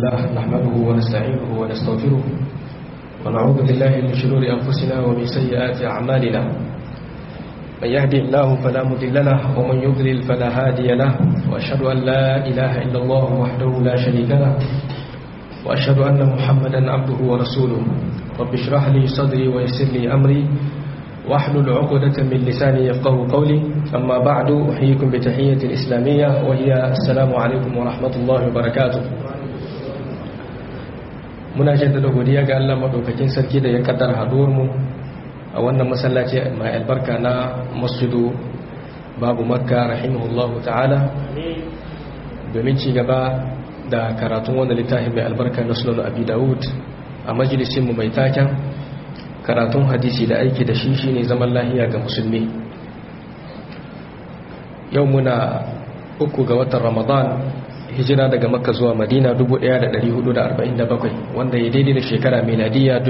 لله نحمده ونستعينه ونستغفره ونعوذ بالله من شرور أنفسنا ومن سيئات أعمالنا من يهدي الله فلا مضل له ومن يضلل فلا هادي له وأشهد أن لا إله إلا الله وحده لا شريك له وأشهد أن محمدا عبده ورسوله رب اشرح لي صدري ويسر لي أمري واحلل عقدة من لساني يفقه قولي أما بعد أحييكم بتحية الإسلامية وهي السلام عليكم ورحمة الله وبركاته muna jaddada godiya ga Allah madaukakin sarki da ya kaddara haduwar mu a wannan masallaci mai albarka na masjidu babu makka rahimahullahu ta'ala domin ci gaba da karatun wannan littafin mai albarka na sunan abi dawud a majalisin mu mai taken karatun hadisi da aiki da shi shine zaman lahiya ga musulmi yau muna uku ga watan ramadan hijira daga makka zuwa madina 1447 wanda ya daidai da shekara miladiya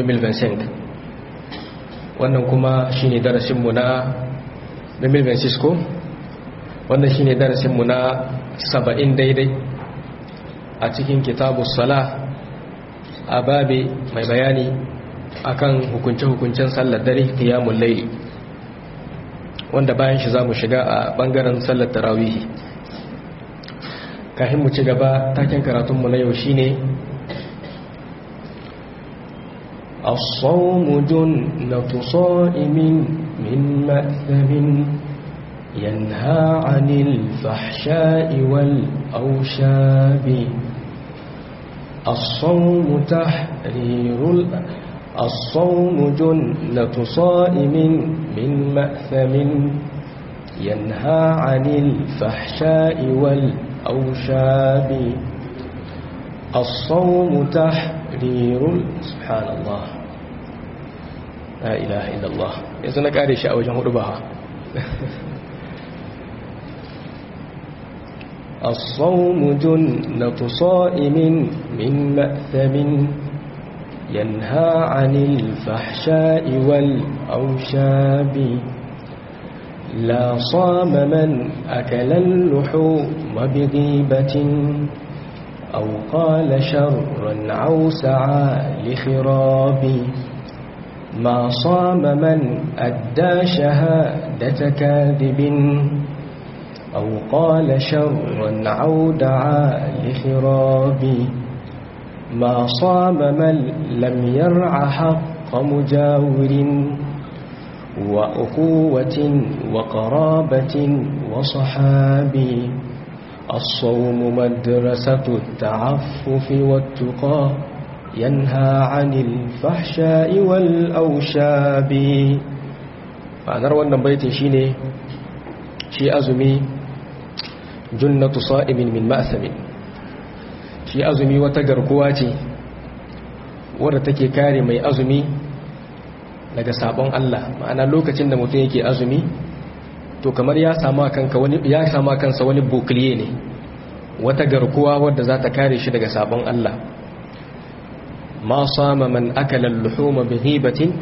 2025 wannan kuma shine darasinmu na 2026 ko wannan shine darasinmu na 70 daidai a cikin kitabu sala a babe mai bayani akan hukunce-hukuncen sallar dare qiyamul layli wanda bayan shi zamu shiga a bangaren sallar tarawih kafin mu ci gaba taken karatun mu na yau shine الصوم جنة صائم من مأثم ينهى عن الفحشاء والأوشاب الصوم تحرير الصوم جنة صائم من مأثم ينهى عن الفحشاء والأوشاب الصوم تحرير سبحان الله لا إله إلا الله يزن قاري شاء وجه ربها الصوم جنة صائم من مأثم ينهى عن الفحشاء والأوشاب لا صام من أكل اللحوم بغيبة أو قال شرا أو سعى لخراب ما صام من أدى شهادة كاذب أو قال شرا أو دعا لخراب ما صام من لم يرع حق مجاور وأخوة وقرابة وصحاب الصوم مدرسة التعفف والتقى ينهى عن الفحشاء والأوشاب ma'anar wannan baitin shine shi azumi junnatu sa'imin min ma'samin shi azumi wata garkuwa ce wadda take kare mai azumi daga sabon Allah ma'ana lokacin da mutum yake azumi to kamar ya sama kanka wani ya sama kansa wani bukliye ne wata garkuwa wadda za ta kare shi daga sabon Allah ma sama man akala al-luhuma bi ghibatin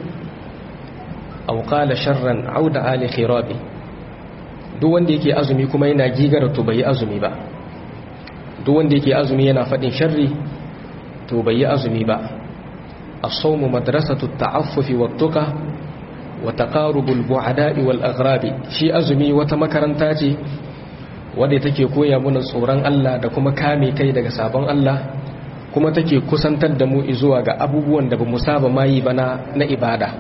aw qala sharran aw da'a li khirabi duk wanda yake azumi kuma yana gigara to bai azumi ba duk wanda yake azumi yana fadin sharri to bai azumi ba as-sawmu madrasatu at-ta'affufi wat-tuqa wa taqarubul bu'ada'i wal aghrabi shi azumi wata makaranta ce wadda take koya mana tsoron Allah da kuma kame kai daga sabon Allah kuma take kusantar da mu zuwa ga abubuwan da bamu saba mayi bana na ibada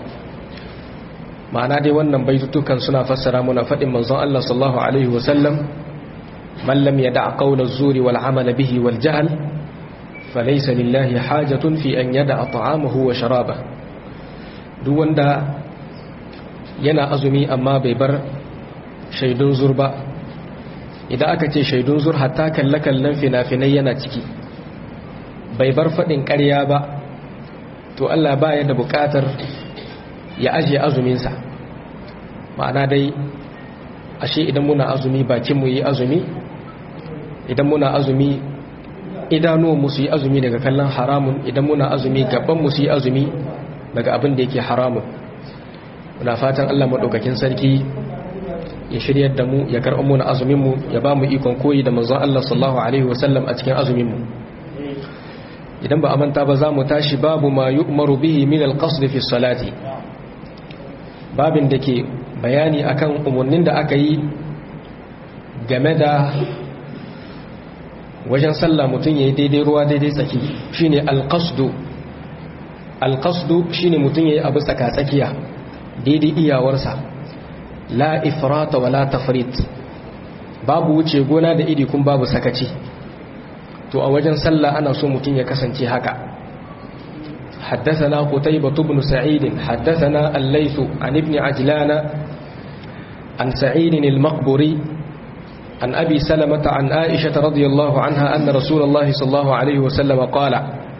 ma'ana dai wannan baitutukan suna fassara muna faɗin manzon Allah sallallahu alaihi wasallam man lam yada' qawla az-zuri wal 'amala bihi wal jahl falaysa lillahi hajatun fi an yada'a ta'amahu wa sharabahu duk wanda yana azumi amma bai bar shaidun zur ba idan aka ce shaidun zur hatta kalle-kallen fina-finai yana ciki bai bar faɗin ƙarya ba to Allah ba ya da buƙatar ya ajiye azuminsa ma'ana dai ashe idan muna azumi bakinmu yi azumi idan muna azumi idanuwanmu su yi azumi daga kallon haramun idan muna azumi gabanmu su yi azumi daga abin da yake haramun muna fatan Allah maɗaukakin sarki ya shiryar da mu ya karɓar mu na azumin mu ya ba mu ikon koyi da manzon Allah sallallahu alaihi wasallam a cikin azumin mu idan ba a manta ba za mu tashi babu ma yu'maru bihi min al-qasd fi salati babin da ke bayani akan umarnin da aka yi game da wajen sallah mutum ya yi daidai ruwa daidai tsaki shine al-qasdu al-qasdu shine mutum ya yi abu tsaka-tsakiya daidai iyawarsa la ifrata wa la tafrit babu wuce gona da iri kun babu sakaci to a wajen sallah ana so mutum ya kasance haka حدثنا قتيبة بن سعيد حدثنا الليث عن ابن عجلان عن سعيد المقبري عن أبي سلمة عن عائشة رضي الله عنها أن رسول الله صلى الله عليه وسلم قال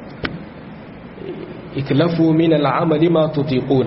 اكلفوا من العمل ما تطيقون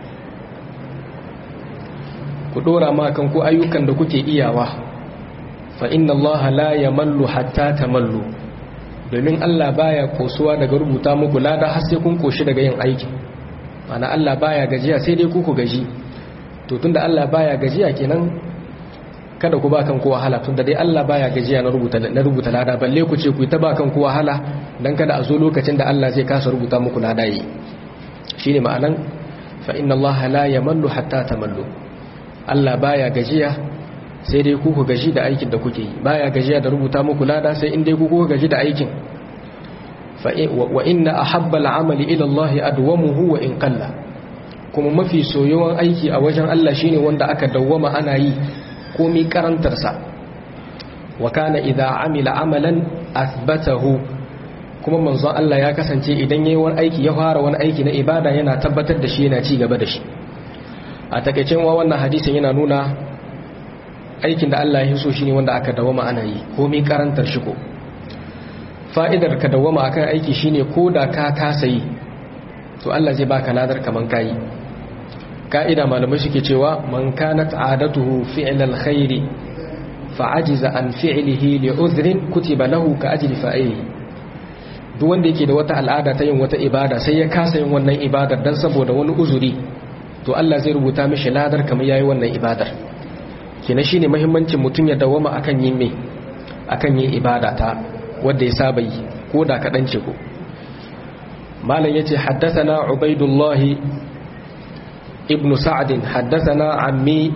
كدورا ما كنكو أيوكا دكوكي إياوه فإن الله لا يمل حتى تملوا domin Allah baya kosuwa daga rubuta muku lada har sai kun koshi daga yin aiki mana Allah baya gajiya sai dai ku ku gaji to tunda Allah baya gajiya kenan kada ku ba kan ku wahala tunda dai Allah baya gajiya na rubuta na rubuta lada balle ku ce ku ta ba kan ku wahala dan kada a zo lokacin da Allah zai kasa rubuta muku lada yi shine ma'anan fa inna Allah la yamallu hatta tamallu Allah baya gajiya sai dai ku ku gaji da aikin da kuke yi baya gajiya da rubuta muku lada sai in dai ku ku gaji da aikin fa wa inna ahabba al'amali ila Allah adwamuhu wa in qalla kuma mafi soyuwan aiki a wajen Allah shine wanda aka dawwama ana yi komai karantar sa wa kana idza amila amalan athbatahu kuma manzon Allah ya kasance idan yayi wani aiki ya fara wani aiki na ibada yana tabbatar da shi yana ci gaba da shi a takeicin wa wannan hadisin yana nuna aikin da Allah ya so shine wanda aka dawama ana yi komai karantar shi ko fa'idar ka dawama akan aiki shine koda ka kasa yi to Allah zai baka ladar kaman kai ka'ida malamai suke cewa man kanat adatuhu fi'l alkhair fa'ajiza an fi'lihi li'udhrin kutiba lahu ka ajli fa'ili duk wanda yake da wata al'ada ta yin wata ibada sai ya kasa yin wannan ibadar dan saboda wani uzuri to Allah zai rubuta mishi ladar kamar yayi wannan ibadar kina shine muhimmancin mutum ya dawama akan yin me akan yin ibada ta wanda ya saba yi ko da kadan ce ko malam yace haddathana ubaidullah ibn sa'd haddathana ammi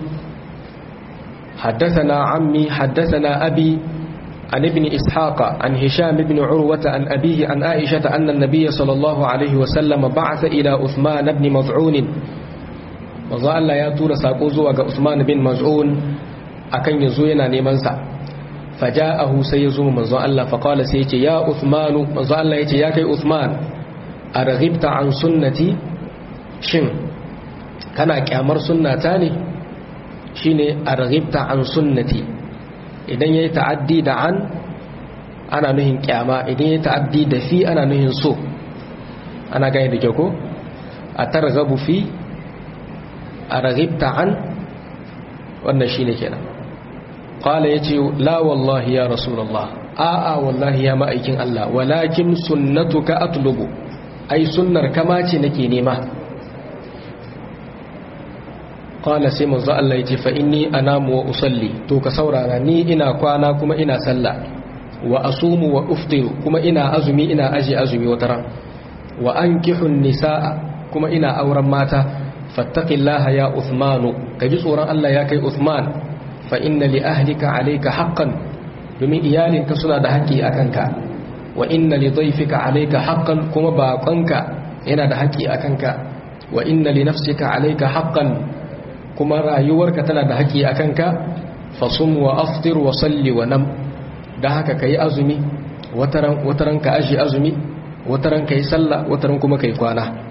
haddathana ammi haddathana abi عن ابن إسحاق عن هشام بن عروة عن أبيه عن عائشة أن النبي صلى الله عليه وسلم بعث إلى عثمان بن مضعون manzo Allah ya tura sako zuwa ga Usman bin Maz'un akan yazo yana neman sa faja'ahu sai yazo manzo Allah fa qala sai yace ya Uthman manzo Allah yace ya kai Uthman araghibta an sunnati shin kana kyamar sunnata ne shine araghibta an sunnati idan yayi ta'addi da an ana nuhin kyama idan yayi ta'addi da fi ana nuhin so ana gane da kyau ko a targhabu fi a raghibta an wannan shi ne kenan ƙwala ya ce la wallahi ya rasulallah a'a wallahi ya ma'aikin Allah walakin sunnatuka atlubu ai sunnar kama ce nake nema ƙwala sai manzo Allah ya ce fa inni anamu wa usalli to ka saurara ni ina kwana kuma ina sallah wa asumu wa uftiru kuma ina azumi ina aji azumi wataran wa ankihun nisaa kuma ina auren mata fattaqillaha ya Uthmanu kaji tsoron Allah ya kai Uthman fa inna li ahlika alayka haqqan domin iyalinka suna da haƙƙi akan ka wa inna li dhayfika alayka haqqan kuma baƙonka yana da haƙƙi akan ka wa inna li nafsika alayka haqqan kuma rayuwarka tana da haƙƙi akan ka fasum wa aftir wa salli wa nam dan haka kai azumi wataran wataran ka aji azumi wataran kai sallah wataran kuma kai kwana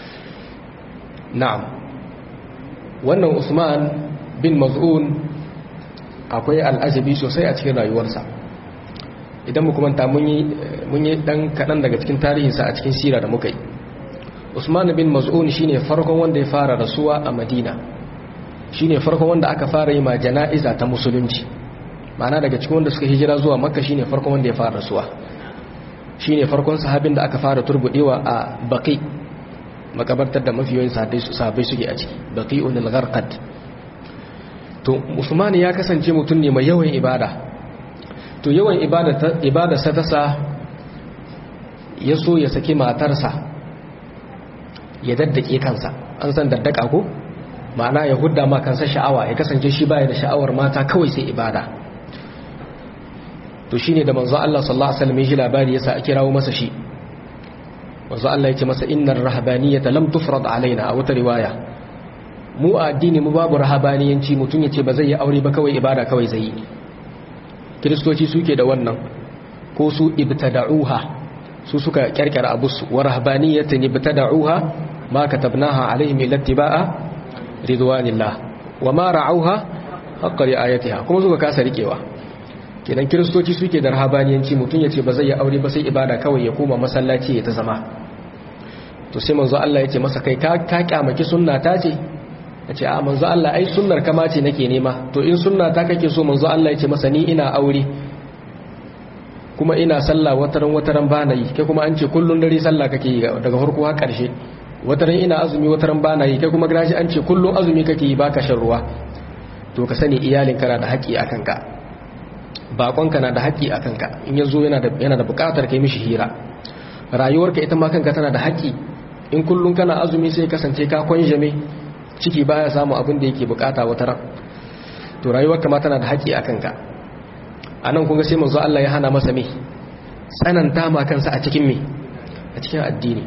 na'am wannan usman bin maz'un akwai al'ajabi sosai a cikin rayuwarsa idan mu kuma mun yi dan kaɗan daga cikin tarihinsa a cikin sira da muka yi usman bin maz'un shine farkon wanda ya fara rasuwa a madina shine farkon wanda aka fara yi ma jana'iza ta musulunci ma'ana daga cikin wanda suka hijira zuwa makka shine farkon wanda ya fara rasuwa shine farkon sahabin da aka fara turbudewa a baqi makabartar da mafiyoyin sahabbai suke a ciki baqi'un al-gharqad to usman ya kasance mutum ne mai yawan ibada to yawan ibada ibada sa ta sa ya so ya saki matarsa ya daddake kansa an san daddaka ko ma'ana ya hudda ma kansa sha'awa ya kasance shi baya da sha'awar mata kawai sai ibada to shine da manzo Allah sallallahu alaihi wasallam ya ji labari yasa a kirawo masa shi manzo Allah ya ce masa innar rahabaniyata lam tufrad alaina a wata riwaya mu a addini mu babu rahabaniyanci mutum ya ce ba zai yi aure ba kawai ibada kawai zai yi kiristoci suke da wannan ko su ibtada'uha su suka kyarkyara abu su wa rahabaniyatan ibtada'uha ma katabnaha alaihim illa tibaa ridwanillah wa ma ra'auha haqqa ri'ayatiha kuma suka kasa rikewa kenan kiristoci suke da rahabaniyanci mutum ya ce ba zai yi aure ba sai ibada kawai ya koma masallaci ya ta zama to sai manzo Allah ya ce masa kai ka kyamaki sunna ta ce ya ce a manzo Allah ai sunnar kama ce nake nema to in sunna ta kake so manzo Allah ya ce masa ni ina aure kuma ina sallah wataran wataran bana yi kai kuma an ce kullun dare sallah kake yi daga farko har karshe wataran ina azumi wataran bana yi kai kuma gashi an ce kullun azumi kake yi baka shan ruwa to ka sani iyalin kana da haƙi akan ka bakonka na da haƙi akan ka in yazo yana da yana da buƙatar kai mishi hira rayuwarka ita ma kanka tana da haƙi in kullun kana azumi sai kasance ka kwanjame ciki baya samu abin da yake bukata wata ran to rayuwarka ma tana da haƙi a kanka a nan kunga sai manzo Allah ya hana masa me tsananta ma kansa a cikin me a cikin addini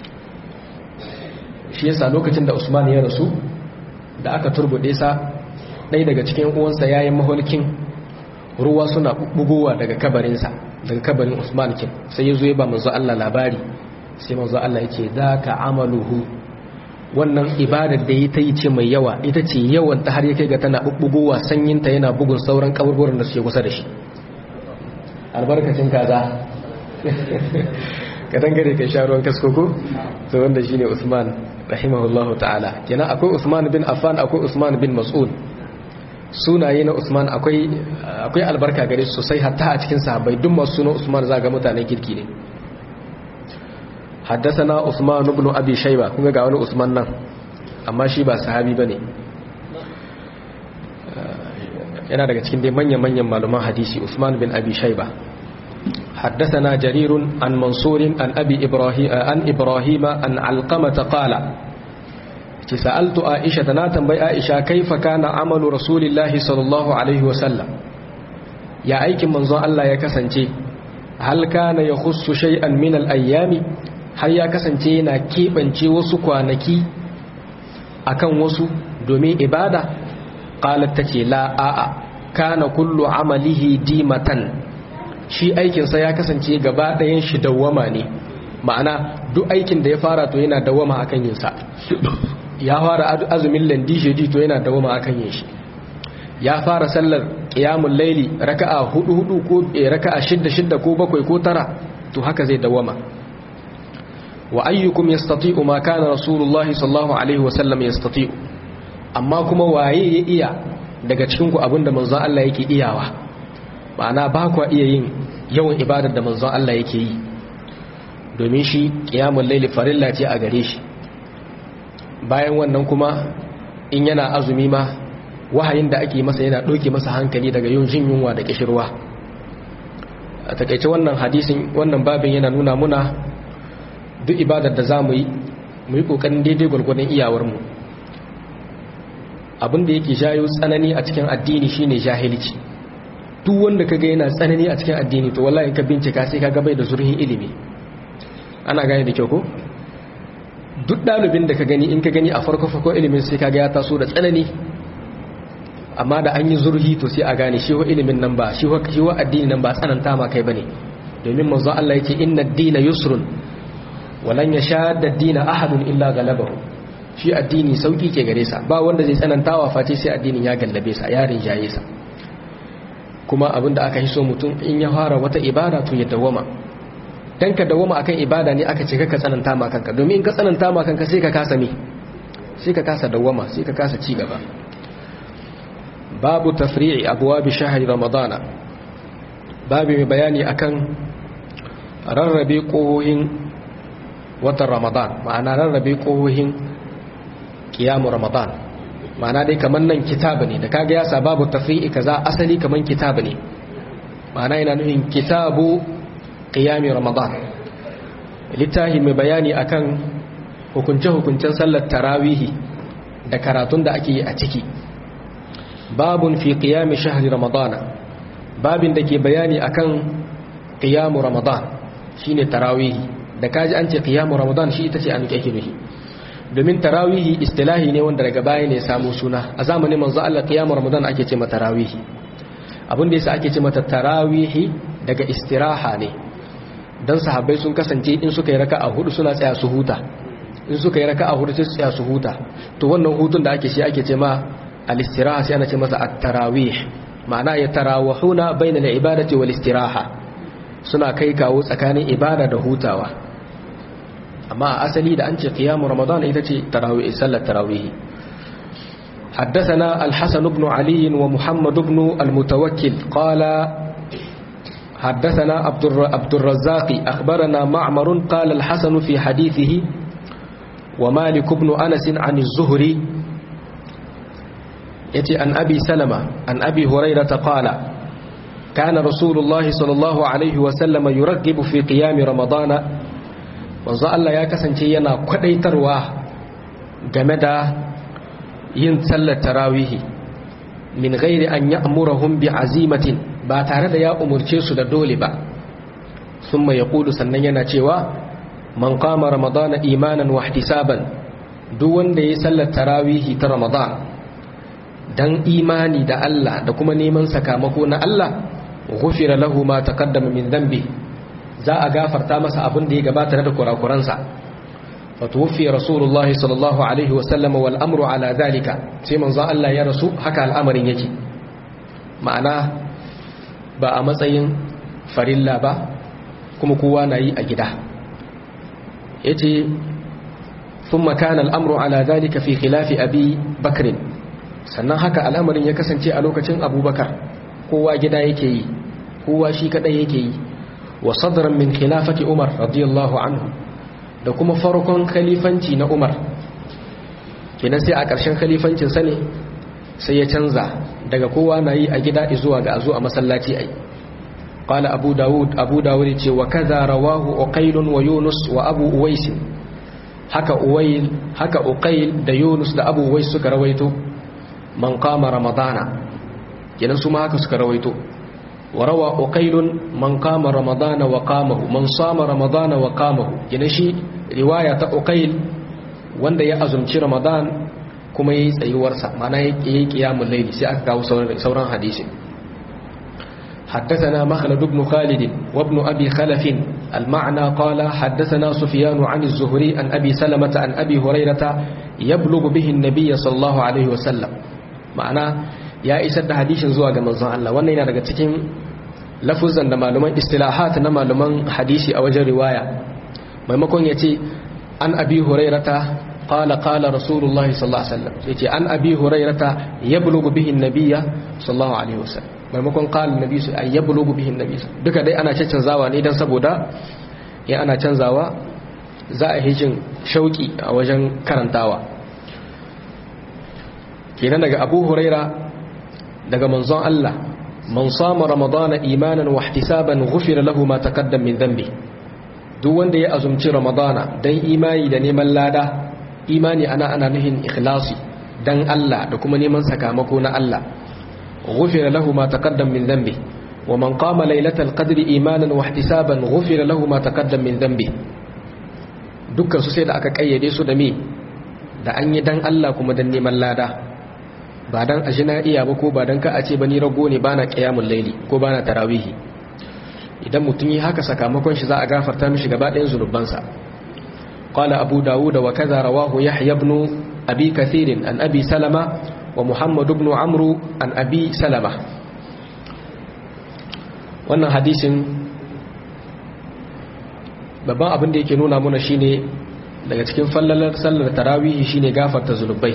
shi yasa lokacin da Usman ya rasu da aka turbude sa ɗaya daga cikin uwansa yayin maholkin ruwa suna bugowa daga kabarinsa daga kabarin Usman kin sai ya zo ya ba manzo Allah labari sai manzo Allah yake zaka amaluhu wannan ibadar da ya ta yi ce mai yawa ita ce yawan ta har ya kai ga tana bubbugowa sanyinta yana bugun sauran kaburburan da suke kusa da shi albarkacin kaza ka dangare kai sha ruwan kaskoko to wanda shine Usman rahimahullahu ta'ala kenan akwai Usman bin Affan akwai Usman bin Mas'ud sunaye na Usman akwai akwai albarka gare su sosai hatta a cikin sahabbai duk masu sunan Usman zaga mutanen kirki ne حدثنا عثمان بن ابي شيبه kun ga wani Usman nan amma shi ba sahabi bane yana daga cikin dai manyan-manyan malaman hadisi Usman bin Abi Shayba حدثنا جرير عن منصور عن أبي إبراهيم عن إبراهيم عن علقمة قال سألت عائشة ناتن بي عائشة كيف كان عمل رسول الله صلى الله عليه وسلم يا أيك منظر الله يكسنتي هل كان يخص شيئا من الأيام har ya kasance yana keɓance wasu kwanaki akan wasu domin ibada ƙalar ta ce la'a'a kana kullu amalihi dimatan shi aikinsa ya kasance gaba ɗayan shi dawwama ne ma'ana duk aikin da ya fara to yana dawwama akan yinsa ya fara azumin landi shedi to yana dawwama akan yin shi ya fara sallar ƙiyamun laili raka'a hudu hudu ko raka'a shidda shidda ko bakwai ko tara to haka zai dawwama wa ayyukum yastati'u ma kana rasulullah sallallahu alaihi wasallam yastati'u amma kuma waye ya iya daga cikin ku abinda manzon Allah yake iyawa ma'ana ba ku iya yin yawan ibadar da manzon Allah yake yi domin shi qiyamul layli farilla ce a gare shi bayan wannan kuma in yana azumi ma wahayin da ake masa yana doke masa hankali daga yin jin yunwa da kishirwa a takaice wannan hadisin wannan babin yana nuna muna duk ibadar da za mu yi mu yi ƙoƙarin daidai gwargwadon iyawarmu abinda yake jayo tsanani a cikin addini shine jahilci duk wanda kaga yana tsanani a cikin addini to wallahi ka bincika sai kaga bai da zurfin ilimi ana gane da kyau ko duk ɗalibin da ka gani in ka gani a farko farko ilimin sai kaga ya taso da tsanani amma da an yi zurhi to sai a gane shi wa ilimin nan ba shi wa addini nan ba tsananta ma kai bane domin manzo Allah yake inna ad-dina yusrun walan ya sha da dina ahadun illa galabahu shi addini sauki ke gare sa ba wanda zai tsanantawa face sai addinin ya gallabe sa ya rinjaye sa kuma abinda aka yi so mutum in ya fara wata ibada to ya dawama dan ka dawama akan ibada ne aka ce ka tsananta ma kanka domin in ka tsananta ma kanka sai ka kasa me sai ka kasa dawama sai ka kasa ci gaba babu tafri'i abwabi shahri ramadana babu mai bayani akan rarrabe ƙohohin watan ramadan ma'ana rarrabe ƙohohin kiyamu ramadan ma'ana dai kamar nan kitabu ne da kaga yasa babu tafri'i kaza asali kamar kitabu ne ma'ana yana nufin kitabu qiyami ramadan littafi mai bayani akan hukunce-hukuncen sallar tarawihi da karatun da ake yi a ciki babun fi qiyami shahri ramadana babin da ke bayani akan qiyamu ramadan shine tarawihi da kaji an ce qiyamu ramadan shi ita ce an kake nufi domin tarawihi istilahi ne wanda daga baya ne samu suna a zamanin manzo Allah qiyamu ramadan ake ce mata tarawihi abin da yasa ake ce mata tarawihi daga istiraha ne dan sahabbai sun kasance in suka yi raka'a hudu suna tsaya su huta in suka yi raka'a hudu sai su tsaya su huta to wannan hutun da ake shi ake ce ma al-istiraha sai ana ce masa at-tarawih ma'ana ya tarawahuna bayna al-ibadati wal istiraha suna kai kawo tsakanin ibada da hutawa amma a asali da an ce qiyamu ramadan ita ce tarawih sallar tarawih حدثنا الحسن بن علي ومحمد بن المتوكل قال حدثنا عبد الرزاق أخبرنا معمر قال الحسن في حديثه ومالك بن أنس عن الزهري يتي عن أبي سلمة عن أبي هريرة قال كان رسول الله صلى الله عليه وسلم يرغب في قيام رمضان manzo Allah ya kasance yana kwadaitarwa game da yin sallar tarawihi min ghairi an ya'murahum bi azimatin ba tare da ya umurce su da dole ba thumma yaqulu sannan yana cewa man qama ramadana imanan wa ihtisaban duk wanda ya sallar tarawihi ta ramadan dan imani da Allah da kuma neman sakamako na Allah ghufira lahu ma taqaddama min dhanbi za a gafarta masa abin da ya gabata da kurakuransa fatuwfi rasulullah sallallahu alaihi wa sallam wal amru ala zalika sai manzon Allah ya rasu haka al'amarin yake ma'ana ba a matsayin farilla ba kuma kowa na yi a gida yace thumma kana al'amru ala zalika fi khilafi abi bakr sannan haka al'amarin ya kasance a lokacin abubakar kowa gida yake yi kowa shi kadai yake yi wa sadran min khilafati umar radiyallahu anhu da kuma farkon khalifanci na umar kenan sai a ƙarshen khalifancin sa ne sai ya canza daga kowa na yi a gida zuwa ga azu a masallaci ai qala abu daud abu daud ce wa kaza rawahu uqail wa yunus wa abu uwais haka uwail haka uqail da yunus da abu uwais suka rawaito man qama ramadana kenan su ma haka suka rawaito وروى أقيل من قام رمضان وقامه من صام رمضان وقامه ينشي رواية أقيل wanda ya azumci Ramadan kuma yayi tsayuwarsa mana yayi qiyamul layli sai aka kawo sauran hadisi حدثنا مخلد بن خالد وابن أبي خلف المعنى قال حدثنا سفيان عن الزهري عن أبي سلمة عن أبي هريرة يبلغ به النبي صلى الله عليه وسلم معنى ya isar da hadishin zuwa ga manzon Allah wannan yana daga cikin lafuzan da malaman istilahat na malaman hadisi a wajen riwaya maimakon yace an abi hurairata qala qala rasulullah sallallahu alaihi wasallam yace an abi hurairata yablughu bihi an-nabiyya sallallahu alaihi wasallam maimakon qala nabi sai yablughu bihi an-nabiy duka dai ana canzawa ne dan saboda ya ana canzawa za a hijin shauki a wajen karantawa kenan daga abu huraira daga manzon Allah man sama ramadana imanan wa ihtisaban ghufira lahu ma taqaddam min dhanbi duk wanda ya azumci ramadana dan imani da neman lada imani ana ana nuhin ikhlasi dan Allah da kuma neman sakamako na Allah ghufira lahu ma taqaddam min dhanbi wa man qama laylatal qadri imanan wa ihtisaban ghufira lahu ma taqaddam min dhanbi dukkan su sai da aka kayyade su da me da an yi dan Allah kuma dan neman lada ba dan aji na iya ba ko ba dan ka a ce ba ni rago ne bana qiyamul laili ko bana tarawihi idan mutum yi haka sakamakon shi za a gafarta mishi gaba ɗayan zunubansa qala abu dawud wa kaza rawahu yahya ibn abi kathir an abi salama wa muhammad ibn amru an abi salama wannan hadisin babban abin da yake nuna mana shine daga cikin fallalar sallar tarawihi shine gafarta zunubai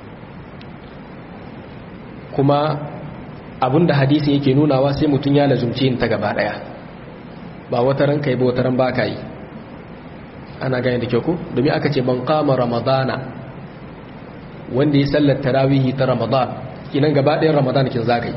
kuma abinda hadisin yake nunawa sai mutum ya lazumci yin ta gaba daya ba wata ran kai ba wata ran ba ka yi ana gani da kyau ko domin aka ce ban kama ramadana wanda ya sallar tarawihi ta ramadan kinan gaba ɗayan ramadan kin za ka yi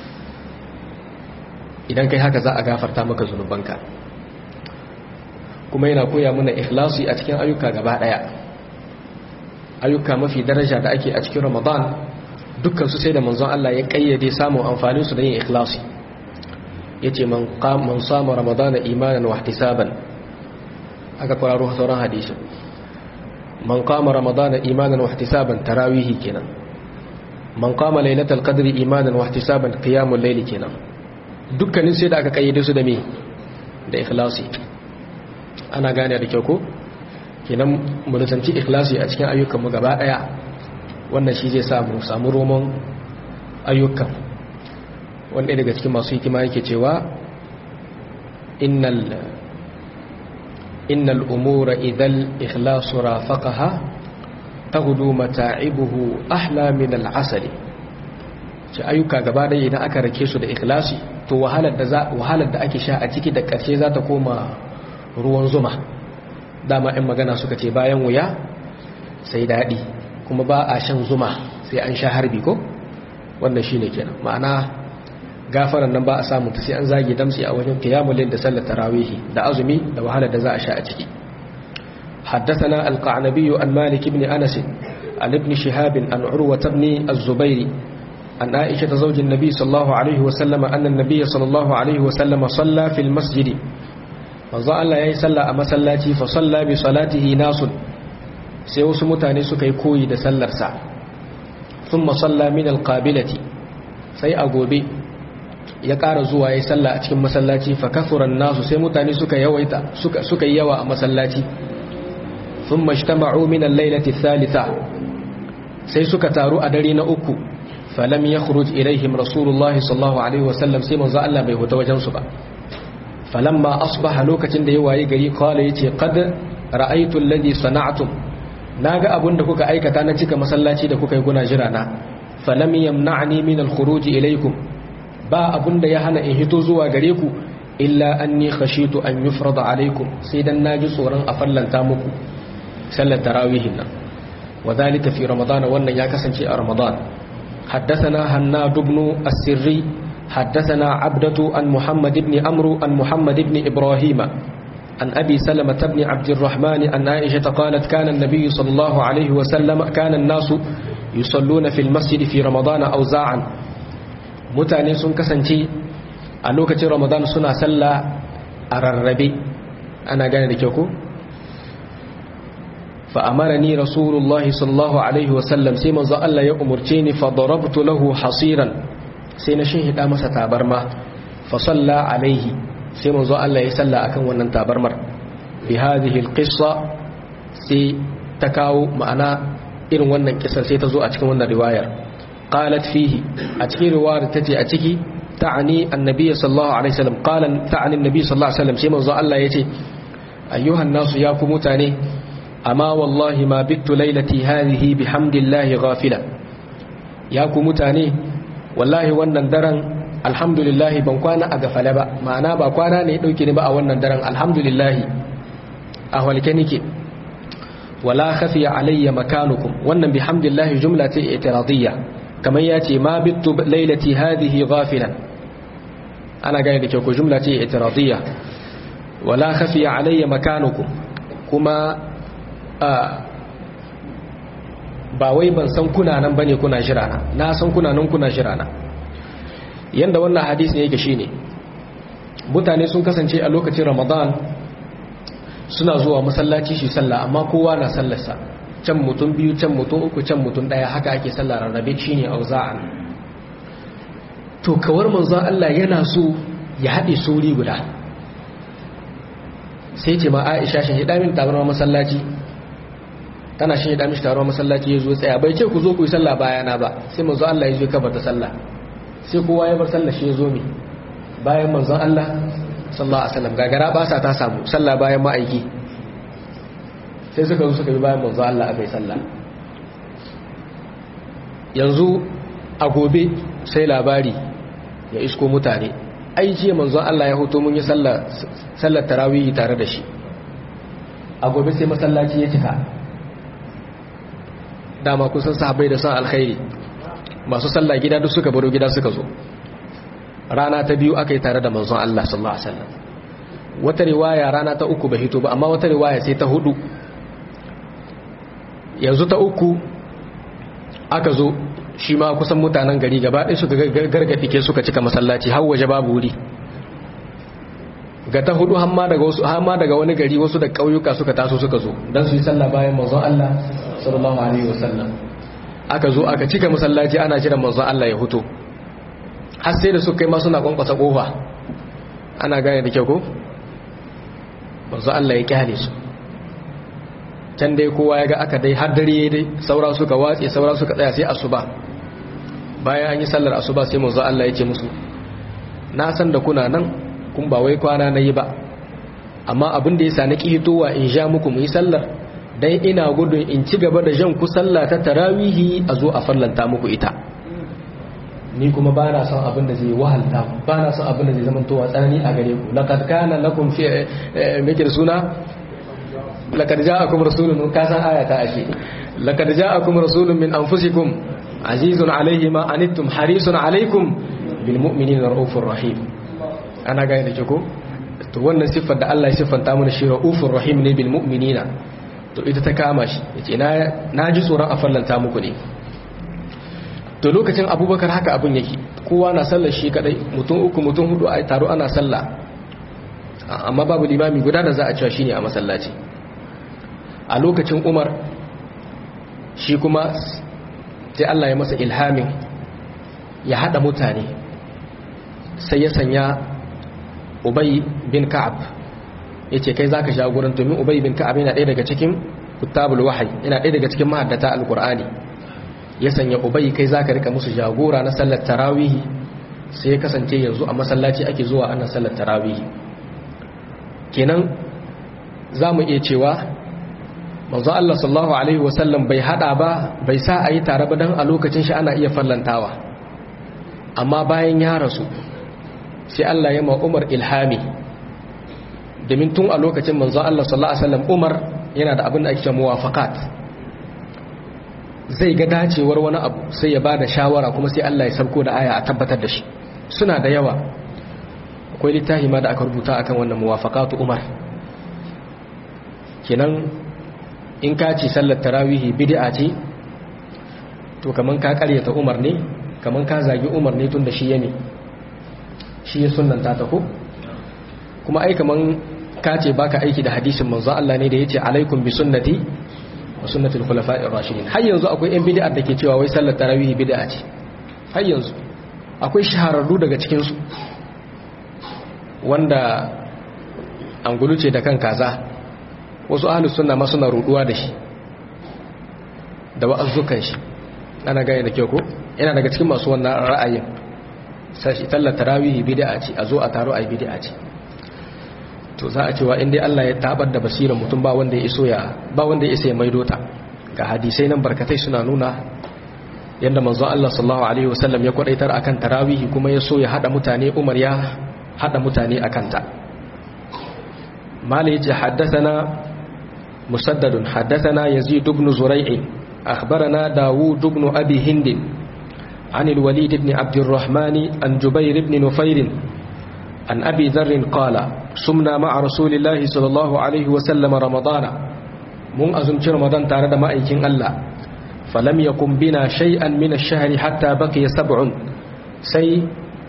idan kai haka za a gafarta maka zunubanka kuma yana koya mana ikhlasi a cikin ayyuka gaba daya ayyuka mafi daraja da ake a cikin ramadan dukkan su sai da manzon Allah ya kayyade samun amfanin su da yin ikhlasi yace man qam man sama ramadana imanan wa ihtisaban aka kwararo sauran hadisi man qama ramadana imanan wa ihtisaban tarawihi kenan man qama lailatul qadri imanan wa ihtisaban qiyamul layli kenan dukkanin sai da aka kayyade su da me da ikhlasi ana gane da kyau ko kenan mu nisanci ikhlasi a cikin ayyukanmu gaba daya wannan shi zai samu samu roman ayyukan wanda daga cikin masu hikima yake cewa innal innal umura idhal ikhlasu rafaqaha taghdu mata'ibuhu ahla min al'asali ce ayyuka gaba daya idan aka rake su da ikhlasi to wahalar da za wahalar da ake sha a ciki da karshe za ta koma ruwan zuma dama in magana suka ce bayan wuya sai daɗi kuma ba a shan zuma sai an sha harbi ko wannan shine kenan ma'ana gafaran nan ba a samu ta sai an zage damsi a wajen qiyamul layl da sallar tarawihi da azumi da wahalar da za a sha a ciki حدثنا القعنبي عن مالك بن أنس عن ابن شهاب عن عروة بن الزبير عن عائشة زوج النبي صلى الله عليه وسلم أن النبي صلى الله عليه وسلم صلى في المسجد manzo Allah ya yi sallah a masallaci fa salla bi salatihi nasun sai wasu mutane suka yi koyi da sallarsa thumma salla min alqabilati sai a gobe ya ƙara zuwa ya yi sallah a cikin masallaci fa kathuran nasu sai mutane suka yawaita suka suka yi yawa a masallaci thumma ijtama'u min al-lailati thalitha sai suka taru a dare na uku falam yakhruj ilaihim rasulullahi sallallahu alaihi wasallam sai manzo Allah bai huta wajen su ba falamma asbaha lokacin da ya waye gari kawai yace qad ra'aytu alladhi sana'tum naga abun da kuka aikata na cika masallaci da kuka yi guna jira na falam yamna'ni min al-khuruj ilaykum ba abun da ya hana in hito zuwa gare ku illa anni khashitu an yufrada alaykum sai dan naji tsoron a fallanta muku sallar tarawihin nan wadhalika fi ramadan wannan ya kasance a ramadan حدثنا هناد بن السري حدثنا عبدة عن محمد بن أمرو عن محمد بن إبراهيم عن أبي سلمة بن عبد الرحمن عن عائشة قالت كان النبي صلى الله عليه وسلم كان الناس يصلون في المسجد في رمضان أوزاعا mutane sun kasance a lokacin ramadan suna sallah a rarrabe ana gane da kyau ko فأمرني رسول الله صلى الله عليه وسلم سيما ذا الله يأمرتني فضربت له حصيرا سينا شهد أمس تابرما فصلى عليه سيما ذا الله يسلى أكن ونن تابرمر بهذه القصة سي تكاو معنا إن ونن قصة سيتزو أتكن ونن رواية قالت فيه أتكي رواية تتي أتكي تعني النبي صلى الله عليه وسلم قال تعني النبي صلى الله عليه وسلم سيما ذا الله يتي أيها الناس ياكم متاني amma wallahi ma bittu lailati hadhihi bihamdillahi ghafila ya ku mutane wallahi wannan daren alhamdulillah ban kwana a gafale ba ma'ana ba kwana ne dauke ni ba a wannan daren alhamdulillah a walke nike wala khafiya alayya makanukum wannan bihamdillahi jumla ce itiradiyya kamar ya ce ma bittu lailati hadhihi ghafilan ana gane da kyau ko jumla ce itiradiyya wala khafiya alayya makanukum kuma ba wai ban san kuna nan bane kuna jira na na san kuna nan kuna jira na yanda wannan hadisi ne yake shine mutane sun kasance a lokacin Ramadan suna zuwa masallaci shi sallah amma kowa na sallarsa can mutum biyu can mutum uku can mutum daya haka ake sallah rarrabe shine auza'an to kawar manzo Allah yana so ya haɗe suri guda sai ce ma Aisha shi hida min tabarma masallaci tana shi da mishi taron masallaci ya zo tsaya bai ce ku zo ku yi sallah bayana ba sai manzo Allah ya zo ka bata sallah sai kowa ya bar sallah shi ya zo mi bayan manzon Allah sallallahu alaihi wasallam gagara ba sa ta samu sallah bayan ma'aiki sai suka zo suka bi bayan manzon Allah akai sallah yanzu a gobe sai labari ya isko mutane ai jiya manzon Allah ya hoto mun yi sallah sallar tarawih tare da shi a gobe sai masallaci ya cika dama kusan sahabbai da san alkhairi masu sallah gida duk suka baro gida suka zo rana ta biyu aka yi tare da manzon Allah sallallahu alaihi wasallam wata riwaya rana ta uku bai hito ba amma wata riwaya sai ta hudu yanzu ta uku aka zo shi ma kusan mutanen gari gaba ɗaya suka gargaɗi ke suka cika masallaci har waje babu wuri ga ta hudu hamma daga wasu hamma daga wani gari wasu da ƙauyuka suka taso suka zo dan su yi sallah bayan manzon Allah sallallahu alaihi wasallam aka zo aka cika masallaci ana jiran manzon Allah ya huto har sai da suka kai ma suna kwankwasa kofa ana gane da kyau ko manzon Allah ya kyale su can dai kowa ya ga aka dai har dare dai saura suka watse saura suka tsaya sai asuba bayan an yi sallar asuba sai manzon Allah ya ce musu na san da kuna nan kun ba wai kwana na yi ba amma abin da ya sa na ƙihitowa in sha muku mu yi sallar dan ina gudun in ci gaba da jan ku sallah ta tarawihi a zo a fallanta muku ita ni kuma ba na son abin da zai wahalta ba na son abin da zai zama towa tsanani a gare ku laqad kana lakum fi meke da suna laqad ja'akum rasulun ka san aya ta ake laqad ja'akum rasulun min anfusikum azizun alayhi ma anittum harisun alaykum bil mu'minina raufur rahim ana gane da ke ko to wannan siffar da Allah ya siffanta mana shi raufur rahim ne bil mu'minina to ita ta kama shi yace na na ji tsoron a fallanta muku ne to lokacin abubakar haka abin yake kowa na sallar shi kadai mutum uku mutum hudu a taro ana sallah amma babu limami guda da za a cewa shine a masallaci a lokacin umar shi kuma sai Allah ya masa ilhamin ya hada mutane sai ya sanya ubay bin ka'ab yace kai zaka jagoran domin ubay bin ka'ab yana ɗaya daga cikin kutabul wahyi yana ɗaya daga cikin mahaddata alqur'ani ya sanya ubay kai zaka rika musu jagora na sallar tarawih sai ya kasance yanzu a masallaci ake zuwa ana sallar tarawih kenan zamu iya cewa manzo Allah sallallahu alaihi wasallam bai hada ba bai sa ayi tare ba dan a lokacin shi ana iya fallantawa amma bayan ya rasu sai Allah ya ma Umar ilhami domin tun a lokacin manzo Allah sallallahu alaihi wasallam Umar yana da abin da ake cewa muwafaqat zai ga dacewar wani abu sai ya bada shawara kuma sai Allah ya sauko da aya a tabbatar da shi suna da yawa akwai littafi ma da aka rubuta akan wannan muwafaqatu Umar kenan in ka ci sallar tarawihi bid'a ce to kaman ka karyata Umar ne kaman ka zagi Umar ne tun da shi yane shi ya sunnanta ta ko kuma ai kaman ka ce baka aiki da hadisin manzo Allah ne da yace alaikum bi sunnati wa sunnatul khulafa'ir rashidin har yanzu akwai yan bid'a da ke cewa wai sallar tarawih bid'a ce har yanzu akwai shahararru daga cikin su wanda angulu ce da kan kaza wasu ahlus sunna ma suna ruduwa da shi da wa'azzukan shi ana gane da kyau ko yana daga cikin masu wannan ra'ayin sashi tallar tarawihi bid'a ce a zo a taro ai bid'a ce to za a cewa indai Allah ya tabar da basirar mutum ba wanda ya iso ya ba wanda ya isa ya maido ta ga hadisai nan barkatai suna nuna yadda manzon Allah sallallahu alaihi wasallam ya kwadaitar akan tarawihi kuma ya so ya hada mutane Umar ya hada mutane akan ta mali yace haddathana musaddad haddathana yazid ibn zurai' akhbarana daud ibn abi hind عن الوليد بن عبد الرحمن عن جبير بن نفير عن أبي ذر قال سمنا مع رسول الله صلى الله عليه وسلم رمضان من أزمت رمضان تارد ما أيكين الله فلم يقم بنا شيئا من الشهر حتى بقي سبع سي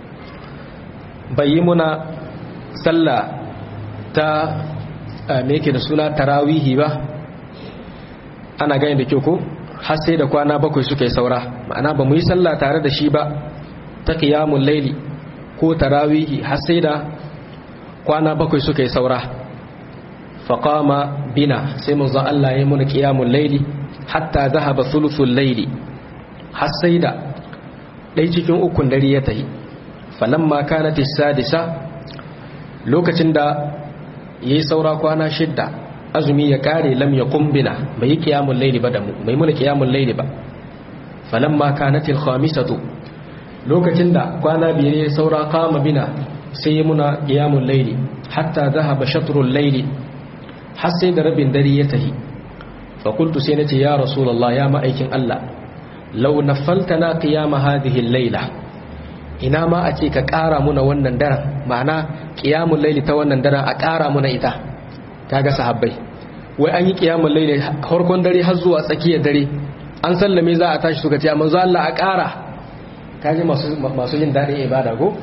بيمنا سلا تا ميكي da tarawihi ba ana gani da kyau ko har sai da kwana bakwai suka yi saura ma'ana ba mu yi sallah tare da shi ba ta qiyamul laili ko tarawihi har sai da kwana bakwai suka yi saura faqama bina sai manzo Allah ya muna qiyamul laili hatta zahaba thuluthul laili har sai da dai cikin ukun dare ya tahi falamma kanat as-sadisa lokacin da yayi saura kwana shidda azumi ya kare lam ya kumbina bai yi kiyamun laili ba da mu bai muna kiyamun laili ba falamma kanatil khamisatu lokacin da kwana biyar ya saura kama bina sai ya muna kiyamun laili hatta zahaba shatrul laili har sai da rabin dare ya tahi fa qultu sai nace ya rasulullah ya ma'aikin Allah law nafaltana qiyama hadhihi al-laila ina ma a ce ka kara muna wannan daren ma'ana qiyamul layli ta wannan daren a ƙara muna ita kaga sahabbai wai an yi qiyamul layli farkon dare har zuwa tsakiyar dare an sallame za a tashi suka ce manzo Allah a ƙara kaji masu masu jin daɗin ibada go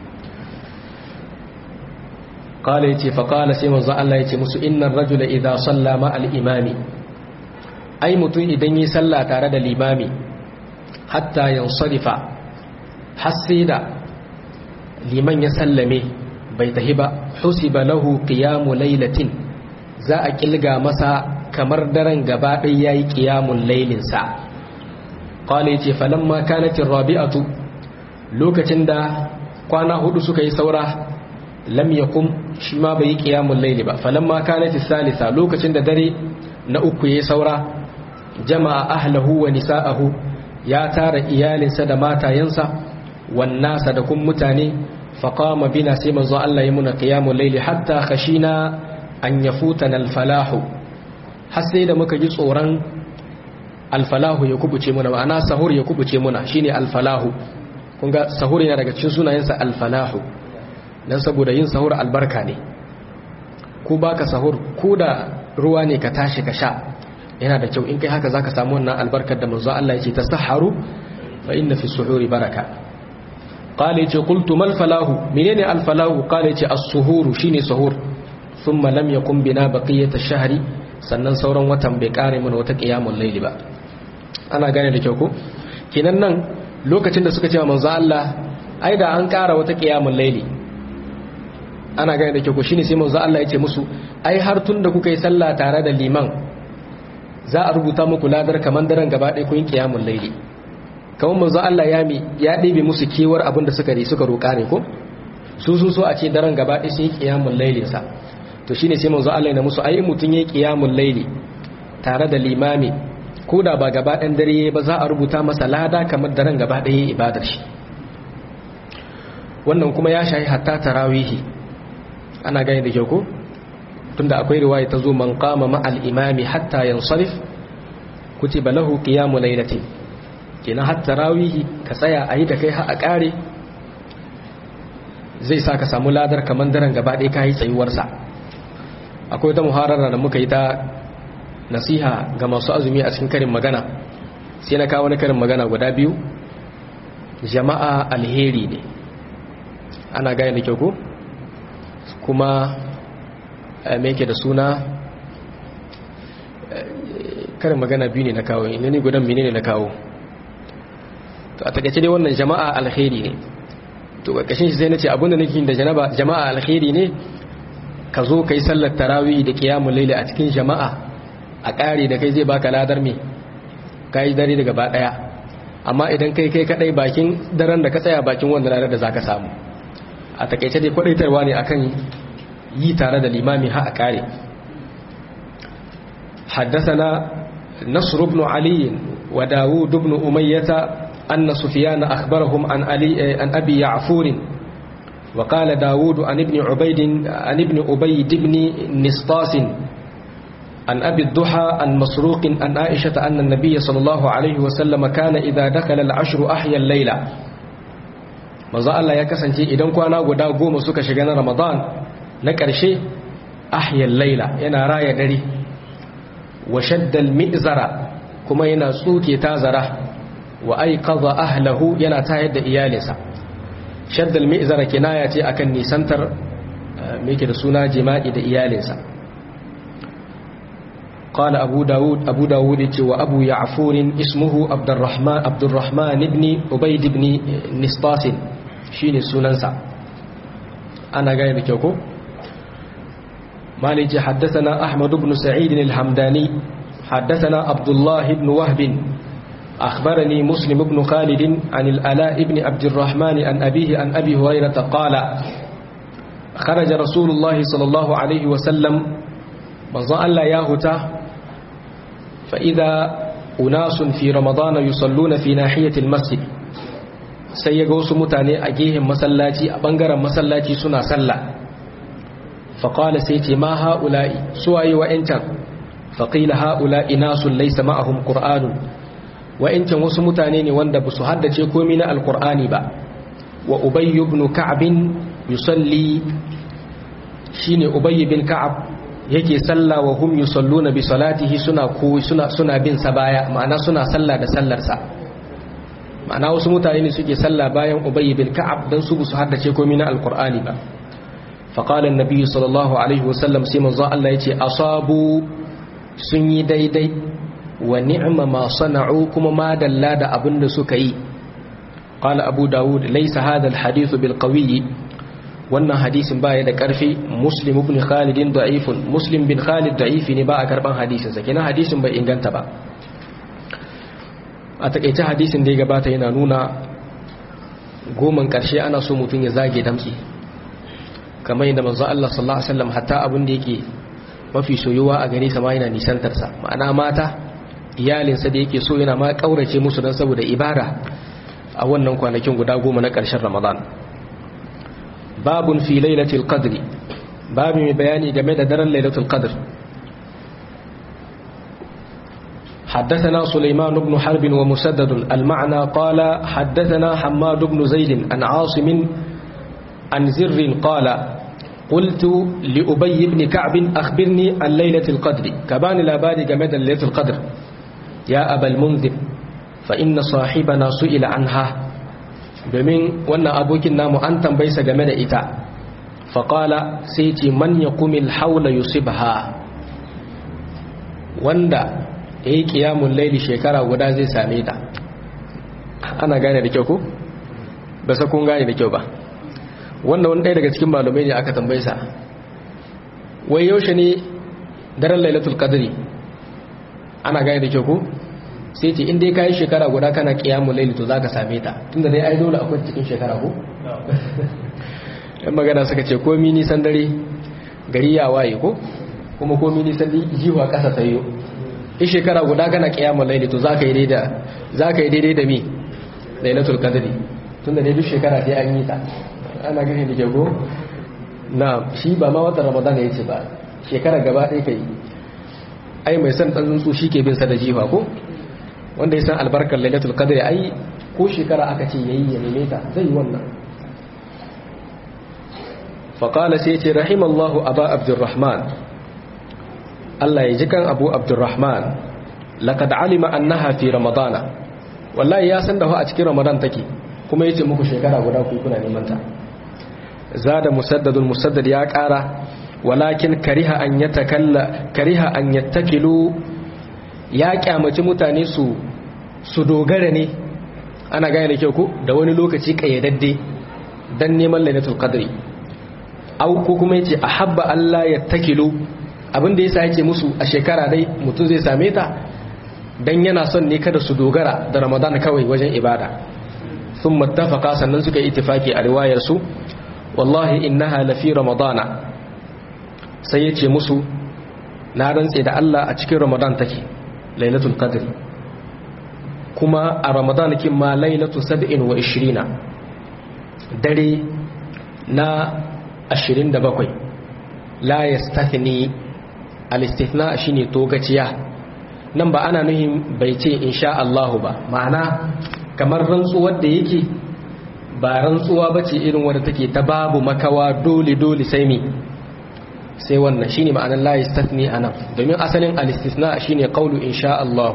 qala yace fa qala sai manzo Allah yace musu innar rajula idza salla ma al imami ai mutum idan yi sallah tare da limami hatta yansarifa hasida liman ya sallame bai tahi ba husiba lahu qiyamu laylatin za a kilga masa kamar daren gaba ɗaya yayi qiyamul laylin sa qala yace falamma kanat rabi'atu lokacin da kwana hudu suka yi saura lam yakum shi ma bai yi qiyamul layli ba falamma kanat salisa lokacin da dare na uku yayi saura jama'a ahlahu wa nisa'ahu ya tara iyalinsa da matayensa wan nasa da kun mutane faqama bina sai manzo Allah ya muna qiyamul layli hatta khashina an yafutana al-falahu har sai da muka ji tsoron al-falahu ya kubuce muna ma'ana sahur ya kubuce muna shine al-falahu kun ga sahur yana daga cikin sunayensa al-falahu dan saboda yin sahur albarka ne ko baka sahur ko da ruwa ne ka tashi ka sha yana da kyau in kai haka zaka samu wannan albarkar da manzo Allah yake tasahharu fa inna fi suhuri baraka qala yace qultu mal falahu menene al falahu qala yace as-suhuru shine suhur thumma lam yakun bina baqiyat ash-shahri sannan sauran watan bai kare mana wata qiyamul layli ba ana gane da kyau ko kinan nan lokacin da suka ce manzo Allah ai da an kara wata qiyamul layli ana gane da kyau ko shine sai manzo Allah yace musu ai har tun da kuka yi sallah tare da liman za a rubuta muku ladar kamar daren gaba ɗaya kun kiyamun laili kamar manzo Allah ya mi ya ɗebe musu kewar abin da suka suka roƙa ne ko su su so a ce daren gaba ɗaya sun yi kiyamun lailin sa to shine sai manzo Allah ya musu ai mutun yayi kiyamun laili tare da limami ko da ba gaba ɗan dare ba za a rubuta masa lada kamar daren gaba ɗaya ibadar shi wannan kuma ya shahi hatta tarawihi ana gani da kyau ko tunda akwai riwaya ta zo man qama ma'al imami hatta yansarif kutiba lahu qiyamu laylatin kenan har tarawihi ka tsaya ayi da kai har a kare zai sa ka samu ladar kaman daren gaba ɗaya kai tsayuwar sa akwai ta muharara da muka yi ta nasiha ga masu azumi a cikin karin magana sai na kawo wani karin magana guda biyu jama'a alheri ne ana gane da kyau ko kuma me yake da suna karin magana biyu ne na kawo ina ne gudan mene ne na kawo to a takaice dai wannan jama'a alkhairi ne to ƙarƙashin shi sai na ce abinda nake da jama'a alkhairi ne ka zo ka yi sallar tarawih da kiyamun laila a cikin jama'a a ƙari da kai zai baka ladar me ka yi dare da gaba ɗaya amma idan kai kai kaɗai bakin daren da ka tsaya bakin wanda ranar da za ka samu a takaice dai kwaɗaitarwa ne akan yi tare da limami ha a kare حدثنا نصر بن علي وداود بن أمية أن سفيان أخبرهم عن, علي عن أبي يعفور وقال داود عن ابن عبيد عن ابن أبيد بن نسطاس عن أبي الضحى عن مسروق عن عائشة أن النبي صلى الله عليه وسلم كان إذا دخل العشر أحيا الليلة manzo Allah ya kasance idan kwana guda goma suka shiga na Ramadan na ƙarshe ahyal laila yana raya dare wa shaddal mi'zara kuma yana tsuke tazara wa aiqadha ahlahu yana tayar da iyalinsa shaddal mi'zara kinaya ce akan nisantar me yake da suna jima'i da iyalinsa قال أبو داود أبو داود وأبو يعفور اسمه عبد الرحمن عبد الرحمن بن عبيد بن نسطاس شين سننسا أنا قايل كيوكو مالك حدثنا أحمد بن سعيد الحمداني حدثنا عبد الله بن وهب أخبرني مسلم بن خالد عن الألاء بن عبد الرحمن عن أبيه عن أبي هريرة قال خرج رسول الله صلى الله عليه وسلم manzon Allah ya huta fa'ida unasun fi ramadana yusalluna fi nahiyatil masjid sai ya ga wasu mutane a gehen masallaci a ɓangaren masallaci suna sallah faƙala sai ce ma ha'ula'i suwaye wa'yancan faƙila ha'ula'i nasun laisa ma'ahum ƙur'anun wa'yancan wasu mutane ne wanda ba su haddace komi na alƙur'ani ba wa ubayyu ibn ka'abin yusalli shine ubayy bin ka'ab yake salla wa hum yusalluna bi salatihi suna ko suna suna bin sa baya ma'ana suna salla da sallar sa ma'ana wasu mutane ne suke salla bayan ubayy bin ka'ab dan su su haddace komai na alqur'ani ba fa qala an-nabi sallallahu alaihi wasallam sai manzo Allah yace asabu sun yi daidai wa ni'ma ma sana'u kuma ma dalla da abin da suka yi qala abu daud laysa hadha al-hadith bil qawi wannan hadisin baya da karfi muslim ibn khalid da'ifun muslim bin khalid da'ifi ne ba a karban hadisin sa kenan hadisin bai inganta ba a takeice hadisin da ya gabata yana nuna goman karshe ana so mutum ya zage damtsi kamar yadda manzo Allah sallallahu alaihi wasallam hatta abin da yake mafi soyuwa a gare sa ma yana nisantar sa ma'ana mata iyalinsa da yake so yana ma kaurace musu dan saboda ibada a wannan kwanakin guda goma na ƙarshen Ramadan babun fi lailatul qadri babu mai bayani game da daren lailatul qadr حدثنا سليمان بن حرب ومسدد المعنى قال حدثنا حماد بن زيد عن عاصم عن زر قال قلت لأبي بن كعب أخبرني عن ليلة القدر كبان لاباري جمد ليلة القدر يا أبا المنذر فإن صاحبنا سئل عنها domin wannan abokin namu an tambayi sa game da ita faƙala sai ce man ya kumil haula yusibha wanda ya yi ƙiyamun laili shekara guda zai same ta ana gane da kyau ko? ba sa kun gane da kyau ba wanda wani ɗaya daga cikin malumai ne aka tambayi sa wai yaushe ne daren lailatul qadri ana gane da kyau ko? sai ce inda ka yi shekara guda kana kiyamun laili to za ka same ta tunda dai ai dole akwai cikin shekara ko? yan magana suka ce komi nisan dare gari ya waye ko? kuma komi nisan jiwa ƙasa sayo in shekara guda kana kiyamun laili to za ka yi daidai da mi lailatul qadri tunda dai duk shekara sai an yi ta ana gani da ke ko? na shi ba ma watan ramadan ya ce ba shekara gaba ɗaya ka yi ai mai son ɗan tsuntsu shi ke bin sa da jiwa ko? wanda ya san albarkar lailatul qadri ai ko shekara aka ce yayi ya neme ta zai yi wannan fa qala sai ce rahimallahu aba abdurrahman Allah ya ji kan abu abdurrahman laqad alima annaha fi ramadana wallahi ya san da a cikin ramadan take kuma yace muku shekara guda ku kuna neman ta zada musaddadul musaddad ya kara walakin kariha an yatakalla kariha an yattakilu ya kyamaci mutane su su dogara ne ana gane da kyau ko da wani lokaci kayyadadde dan neman lailatul qadri au ko kuma yace ahabba Allah ya takilu abinda yasa yake musu a shekara dai mutum zai same ta dan yana son ne kada su dogara da Ramadan kawai wajen ibada thumma ittafaqa sannan suka yi ittifaki a riwayar su wallahi innaha lafi ramadana sai yace musu na rantse da Allah a cikin Ramadan take lailatul qadr kuma a ramadan kin ma lailatu 27 dare na 27 la yastathni al-istithna shine togaciya nan ba ana nuhin bai ce insha Allah ba ma'ana kamar rantsuwar da yake ba rantsuwa bace irin wadda take ta babu makawa dole dole sai mi sai wannan shine ma'anar la yastathni anan domin asalin al-istithna shine qawlu insha Allah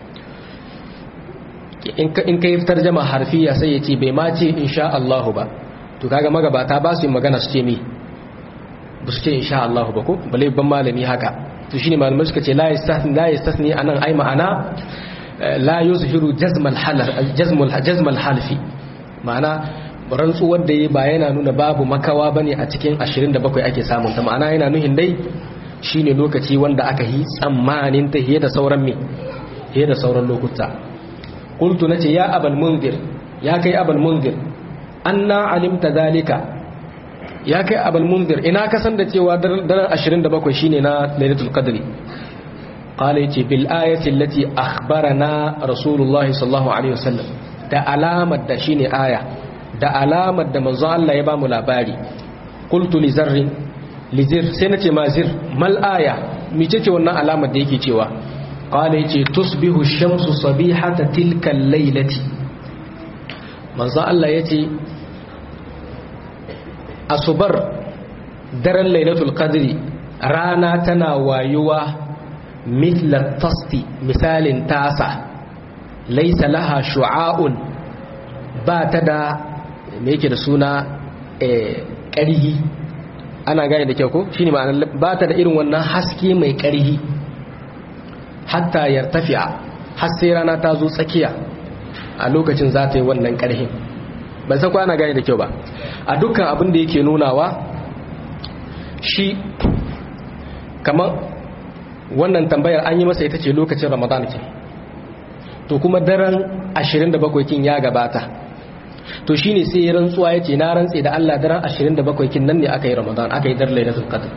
in ka in kai tarjuma harfiya sai yace bai ma ce insha Allah ba to kaga magabata ba su yi magana su ce mi ba su ce insha Allah ba ko bale ban malami haka to shine malamai suka ce la yastathni la yastathni anan ai ma'ana la yuzhiru jazm al-half jazm al-jazm al-halfi ma'ana rantsuwar da ya ba yana nuna babu makawa bane a cikin 27 ake samun ta ma'ana yana nuhin dai shine lokaci wanda aka yi tsammanin ta da sauran me da sauran lokuta qultu nace ya abal munzir ya kai abal munzir anna alimta zalika ya kai abal munzir ina ka san da cewa daren 27 shine na lailatul qadri qala yace bil ayati allati akhbarana rasulullahi sallallahu alaihi wasallam da alamar da shine aya da alamar da manzo Allah ya ba mu labari qultu li zarrin li zir sai nace ma zir mal aya mice ce wannan alamar da yake cewa qala yace tusbihu shamsu sabihata tilka al-lailati manzo Allah yace asubar daren lailatul qadri rana tana wayuwa mithla tasti misalin tasa laisa laha shu'a'un ba ta da me yake da suna ƙarhi ana gane da kyau ko shine ma'anar ba ta da irin wannan haske mai ƙarhi hatta yartafi'a har sai rana ta zo tsakiya a lokacin za ta yi wannan ƙarhin ban san ko ana gane da kyau ba a dukkan abin da yake nunawa shi kamar wannan tambayar an yi masa ita ce lokacin ramadan ke to kuma daren 27 kin ya gabata to shine sai ya rantsuwa yace na rantse da Allah daren 27 kin nan ne aka yi ramadan aka yi dar lailatul qadr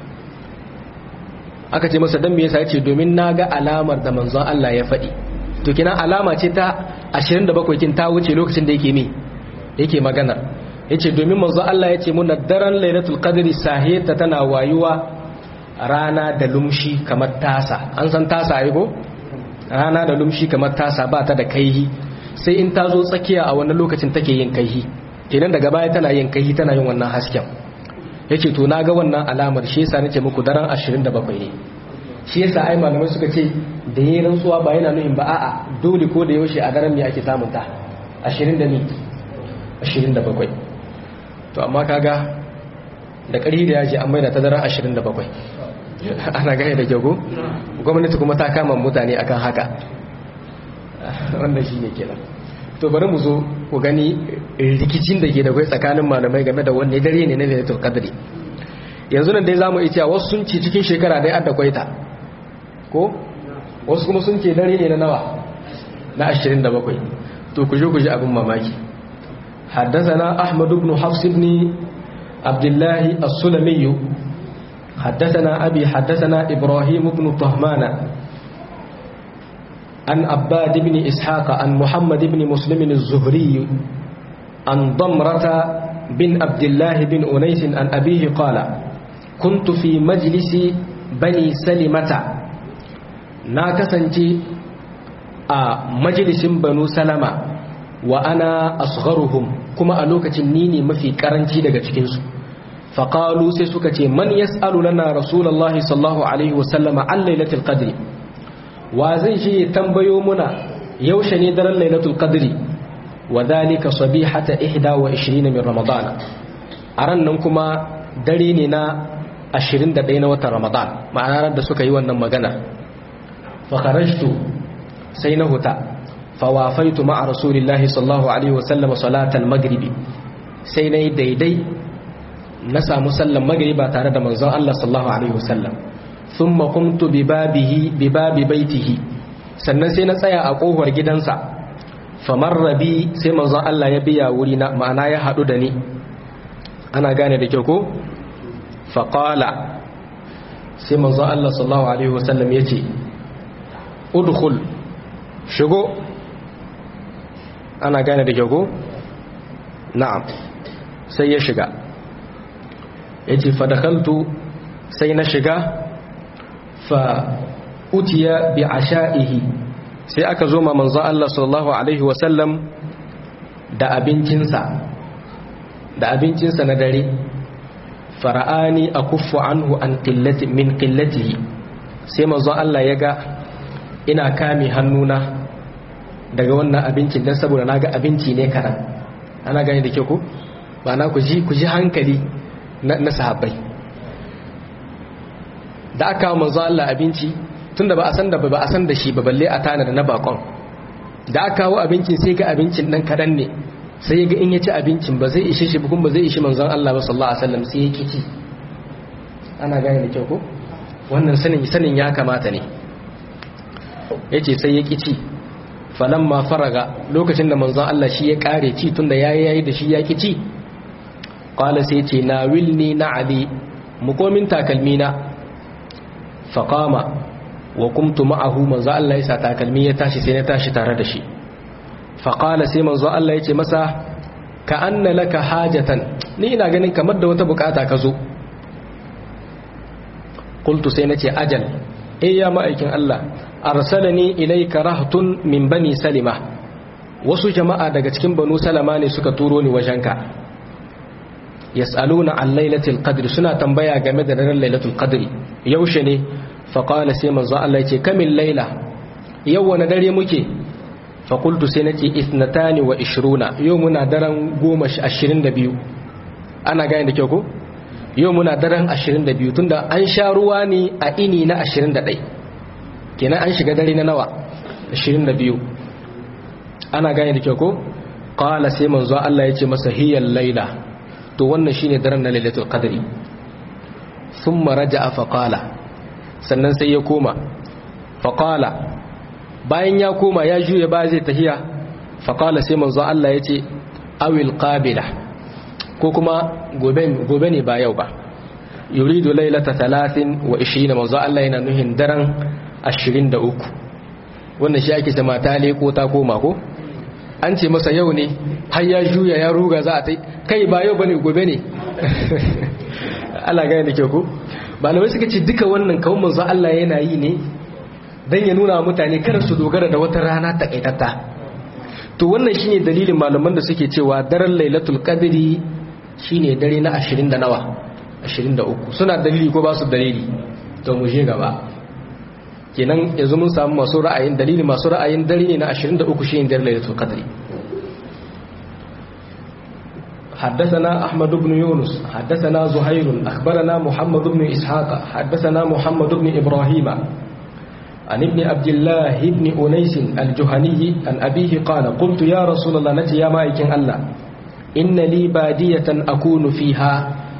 aka ce masa dan me yasa yace domin naga alamar da manzon Allah ya faɗi to kina alama ce ta 27 kin ta wuce lokacin da yake me yake maganar yace domin manzon Allah yace mun daren lailatul qadri sahiyata tana wayuwa rana da lumshi kamar tasa an san tasa ai ko rana da lumshi kamar tasa ba ta da kaihi sai in ta zo tsakiya a wannan lokacin take yin kaihi kenan daga baya tana yin kaihi tana yin wannan hasken yace to naga wannan alamar shi yasa nace muku daren 27 ne shi yasa ai malamai suka ce da yayin rantsuwa ba yana nufin ba a'a dole ko da yaushe a daren me ake samun ta 20 da ni 27 to amma kaga da ƙari da yaji an maida ta daren 27 ana gaya da jago gwamnati kuma ta kama mutane akan haka wannan shi ne kenan to bari mu zo ku gani rikicin da ke da kai tsakanin malamai game da wanne dare ne na lailatul qadri yanzu nan dai zamu iya cewa wasu sun ce cikin shekara dai adda kwaita ko wasu kuma sun ce dare ne na nawa na 27 to ku je ku ji abin mamaki حدثنا أحمد بن حفص بن عبد الله السلمي حدثنا أبي حدثنا إبراهيم بن طهمان عن عباد بن إسحاق عن محمد بن مسلم الزهري عن ضمرة بن عبد الله بن أنيس عن أبيه قال كنت في مجلس بني سلمة ناكسنتي مجلس بنو سلمة وأنا أصغرهم كما ألوكة نيني ما في كرنتي daga cikinsu فقالوا سيسوكة من يسأل لنا رسول الله صلى الله عليه وسلم عن ليلة القدر وزي شيء تنبيو منا يوشني در ليلة القدر وذلك صبيحة إحدى وعشرين من رمضان أرنكما دريننا ashirin da ɗaya na watan ramadan ma'ana da suka yi wannan magana fakharajtu sai na huta fawafaitu ma'a rasulillahi sallallahu alaihi wasallam salatal maghribi sai na yi daidai na samu sallan magriba tare da manzon Allah sallallahu alaihi wasallam thumma qumtu bi babihi bi babi baitihi sannan sai na tsaya a kofar gidansa famarra bi sai manzon Allah ya biya wuri na ma'ana ya hadu da ni ana gane da kyau ko faqala sai manzon Allah sallallahu alaihi wasallam yace udkhul shigo ana gane da kyau ko na'am sai ya shiga ya ce fadakaltu sai na shiga fa utiya bi asha'ihi sai aka zo ma manzo Allah sallallahu alaihi wasallam da abincinsa da abincinsa na dare fara'ani akuffu anhu an qillati min qillatihi sai manzo Allah ya ga ina kame hannuna daga wannan abincin dan saboda naga abinci ne karan ana gani da ke ku ba na ku ji ku ji hankali na sahabbai da aka manzo Allah abinci tunda ba a san da ba a san da shi ba balle a tana da na bakon da aka kawo abincin sai ga abincin dan kadan ne sai ya ga in ya ci abincin ba zai ishe shi ba kuma ba zai ishe manzon Allah ba sallallahu alaihi wasallam sai ya kici ana gane da kyau ko wannan sanin sanin ya kamata ne yace sai ya kici falamma faraga lokacin da manzon Allah shi ya kare ci tunda yayi yayi da shi ya kici qala sai ce na wilni na ali mukomin takalmina faqama wa kumtu ma'ahu manzo Allah ya sa takalmi ya tashi sai na tashi tare da shi faqala sai manzo Allah ya ce masa ka anna laka hajatan ni ina ganin kamar da wata bukata ka zo qultu sai nace ajal eh ya ma'aikin Allah arsalani ilayka rahtun min bani salima wasu jama'a daga cikin banu salama ne suka turo ni wajenka yas'aluna an lailatul qadri suna tambaya game da daren lailatul qadri yaushe ne fa qala sai manzo Allah yace kamil laila yau wani dare muke fa qultu sai nace ithnatani wa ishruna yau muna daren 22 ana gane da kyau ko yau muna daren 22 tunda an sha ruwa ne a ini na 21 kenan an shiga dare na nawa 22 ana gane da kyau ko qala sai manzo Allah yace masa hiyal laila to wannan shine daren na lailatul qadri thumma raja'a fa qala sannan sai ya koma fa qala bayan ya koma ya juye ba zai tahiya fa qala sai manzo Allah yace awil qabila ko kuma gobe gobe ne ba yau ba yuridu lailata 30 wa 20 manzo Allah yana nuhin daren 23 wannan shi ake ce mata leko ta koma ko an ce masa yau ne har ya juya ya ruga za a ta kai ba yau bane gobe ne Allah gaya da ke ku malamai suka ce duka wannan kawun manzo Allah yana yi ne dan ya nuna mutane kada su dogara da wata rana takaitatta to wannan shine dalilin malaman da suke cewa daren lailatul qadri shine dare na 20 da nawa 23 suna dalili ko ba su dalili to mu je gaba kenan yanzu mun samu masu ra'ayin dalili masu ra'ayin dare ne na 23 shine dare lailatul qadri حدثنا أحمد بن يونس حدثنا زهير أخبرنا محمد بن إسحاق حدثنا محمد بن إبراهيم عن ابن عبد الله بن أنيس الجهني عن أبيه قال قلت يا رسول الله نتي يا مايكين الله إن لي بادية أكون فيها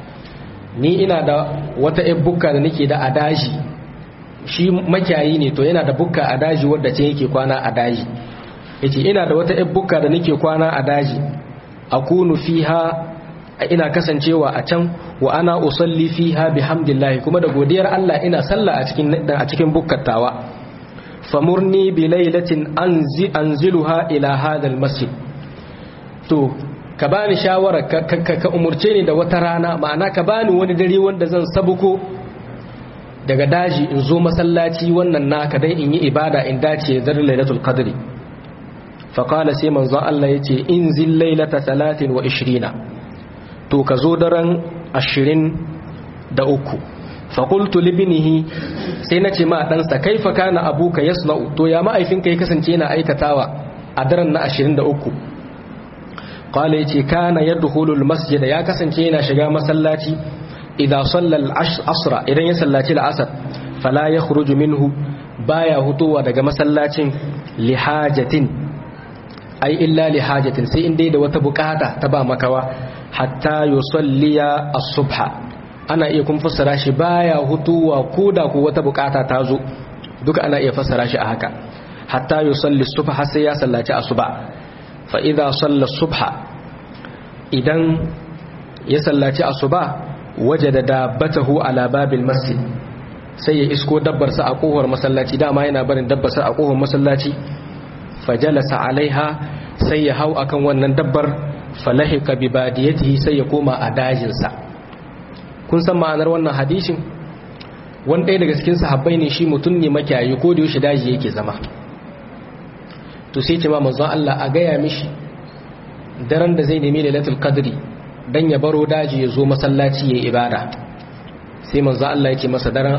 ni ina da wata ‘yan bukka da nake da a daji shi makiyayi ne to yana da bukka a daji wadda ce yake kwana a daji yace ina da wata ‘yan bukka da nake kwana a daji akunu fiha ina kasancewa a can wa ana usalli fiha bihamdillahi kuma da godiyar Allah ina sallah a cikin a cikin bukkatawa famurni bi lailatin anzi anziluha ila hadha almasjid to ka bani shawara ka, ka, ka umurce ni da wata rana ma'ana ka bani wani dare wanda zan sabuko daga daji in zo masallaci wannan naka dan in yi ibada in dace da lailatul qadri faƙala sai manzon Allah ya ce in zin lailata talatin wa ishirina to ka zo daren ashirin da uku faƙultu libinihi sai na ce ma ɗansa kai fa kana abuka ya to ya ma'aifinka ya kasance yana aikatawa a daren na ashirin da uku ƙwale ya ce kana ya duhulul masjida ya kasance yana shiga masallaci idan sallal asra idan ya sallaci la'asar fala ya minhu baya hutowa daga masallacin lihajatin ai illa li hajatin sai in dai da wata bukata ta ba makawa hatta yusalliya as-subha ana iya kun fassara shi baya hutuwa koda ko wata bukata ta zo duka ana iya fassara shi a haka hatta yusalli subha sai ya sallaci asuba fa idza salla subha idan ya sallaci asuba wajada dabbatahu ala babil masjid sai ya isko dabbarsa a kohar masallaci dama yana barin dabbarsa a kohar masallaci fajalasa alaiha sai ya hau akan wannan dabbar falahika bi badiyatihi sai ya koma a dajinsa kun san ma'anar wannan hadisin wani ɗaya daga cikin sahabbai ne shi mutum ne makiyayi ko da yaushe daji yake zama to sai ce ma manzon Allah a gaya mishi daren da zai nemi lailatul qadri dan ya baro daji ya zo masallaci ya ibada sai manzon Allah ya ce masa daren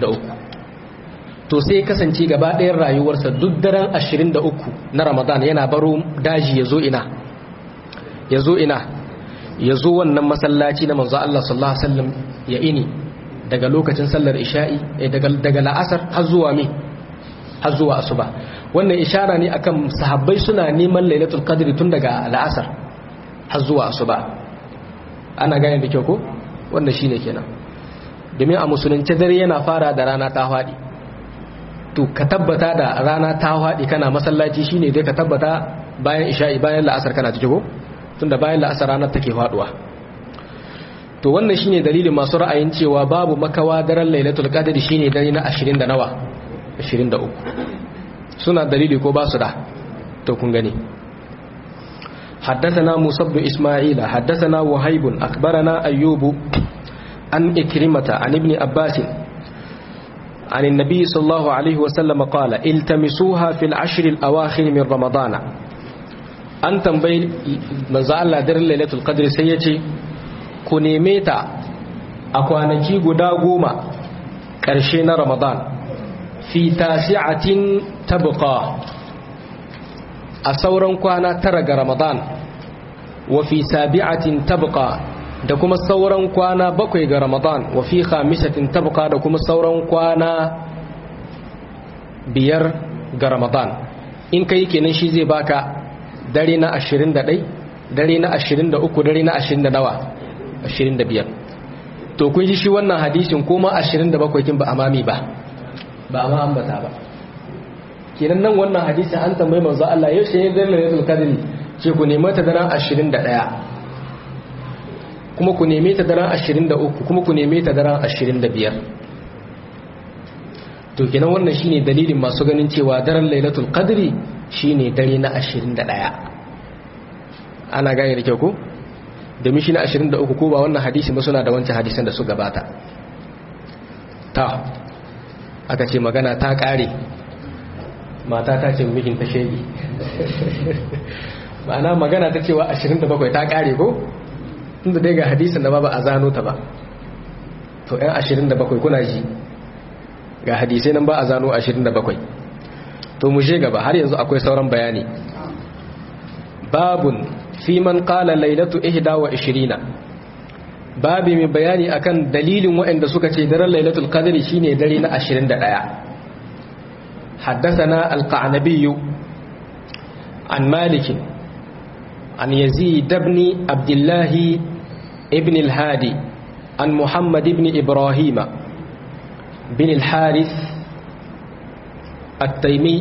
23 to sai kasance gaba ɗayan rayuwarsa duk daren 23 na ramadan yana baro daji ya zo ina ya zo ina ya zo wannan masallaci na manzo Allah sallallahu alaihi wasallam ya ini daga lokacin sallar isha'i daga daga la'asar har zuwa mi har zuwa asuba wannan ishara ne akan sahabbai suna neman lailatul qadri tun daga la'asar har zuwa asuba ana gane da kyau ko wannan shine kenan domin a musulunci dare yana fara da rana ta faɗi to ka tabbata da rana ta haɗi kana masallaci shine dai ka tabbata bayan isha'i bayan la'asar kana ciki ko tunda bayan la'asar ranar take faɗuwa to wannan shine dalilin masu ra'ayin cewa babu makawa daren lailatul qadri shine dare na 20 da nawa 23 suna dalili ko ba su da to kun gani حدثنا موسى بن إسماعيل حدثنا وهيب أخبرنا أيوب عن إكرمة عن ابن عباس عن النبي صلى الله عليه وسلم قال التمسوها في العشر الأواخر من رمضان an tambayi manzo Allah daren lailatul qadr sai yace ku neme ta a kwanaki guda goma ƙarshe na ramadan fi tasi'atin tabqa a sauran kwana tara ga ramadan wa fi sabi'atin tabqa da kuma sauran kwana bakwai ga ramadan wa fi khamisatin tabqa da kuma sauran kwana biyar ga ramadan in kai kenan shi zai baka dare na 21 dare na 23 dare na 20 nawa 25 to kun ji shi wannan hadisin kuma 27 kin ba amami ba ba ma ambata ba kenan nan wannan hadisin an tambayi manzo Allah yau shi ne lailatul qadr ce ku nemi ta daren 21 kuma ku nemi ta daren 23 kuma ku nemi ta daren 25 to kenan wannan shine dalilin masu ganin cewa daren lailatul qadri shine dare na 21 ana gane da kyau ko domin shi na 23 ko ba wannan hadisi ba suna da wancan hadisan da su gabata ta aka ce magana ta kare mata ta ce mijin ta shege ma'ana magana ta cewa 27 ta kare ko tunda dai ga hadisin da ba ba a zano ta ba to yan 27 kuna ji ga hadisai nan ba a zano 27 to mu je gaba har yanzu akwai sauran bayani babun fi man qala lailatu ihda wa ishirina babi mai bayani akan dalilin waɗanda suka ce daren lailatul qadri shine dare na 21 حدثنا القعنبي عن مالك عن يزيد بن عبد الله ابن الهادي عن محمد بن إبراهيم بن الحارث التيمي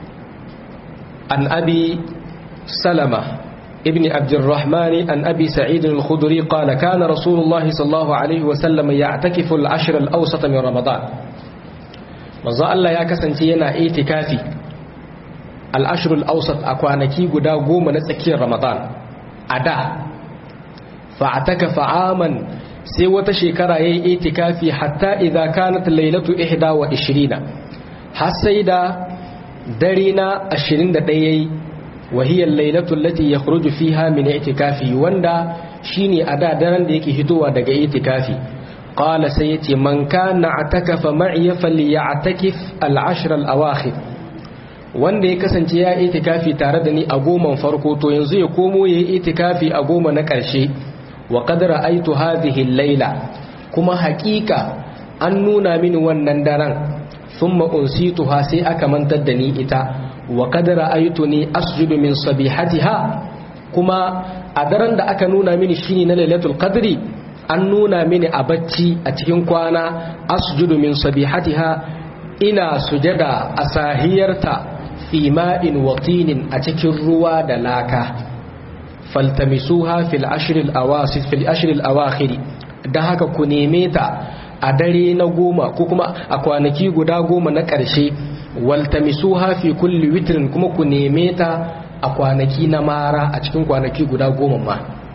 عن أبي سلمة ابن عبد الرحمن عن أبي سعيد الخدري قال كان رسول الله صلى الله عليه وسلم يعتكف العشر الأوسط من رمضان manzo Allah ya kasance yana itikafi al-ashr al-awsat a kwanaki guda goma na tsakiyar Ramadan a da fa atakafa aman sai wata shekara yayi itikafi hatta idza kanat laylatu 21 har sai da dare na 21 yayi wa hiya al-laylatu allati yakhruju fiha min itikafi wanda shine a da daren da yake hitowa daga itikafi قال سيتي من كان اعتكف معي فليعتكف العشر الأواخر wanda ya kasance ya itikafi tare da ni a goman farko to yanzu ya komo ya yi itikafi a goma na ƙarshe wa qadra aitu hadhihi al-laila kuma haƙiƙa an nuna mini wannan daren thumma unsituha sai aka mantar da ni ita wa qadra aituni asjudu min sabihatiha kuma a daren da aka nuna mini shine na lailatul qadri an nuna mini a bacci a cikin kwana asjudu min sabihatiha ina sujada a sahiyarta fi ma'in watinin a cikin ruwa da laka faltamisuha fil ashril awasit fil ashril awakhir dan haka ku neme ta a dare na goma ko kuma a kwanaki guda goma na ƙarshe waltamisuha fi kulli witrin kuma ku neme ta a kwanaki na mara a cikin kwanaki guda goma ma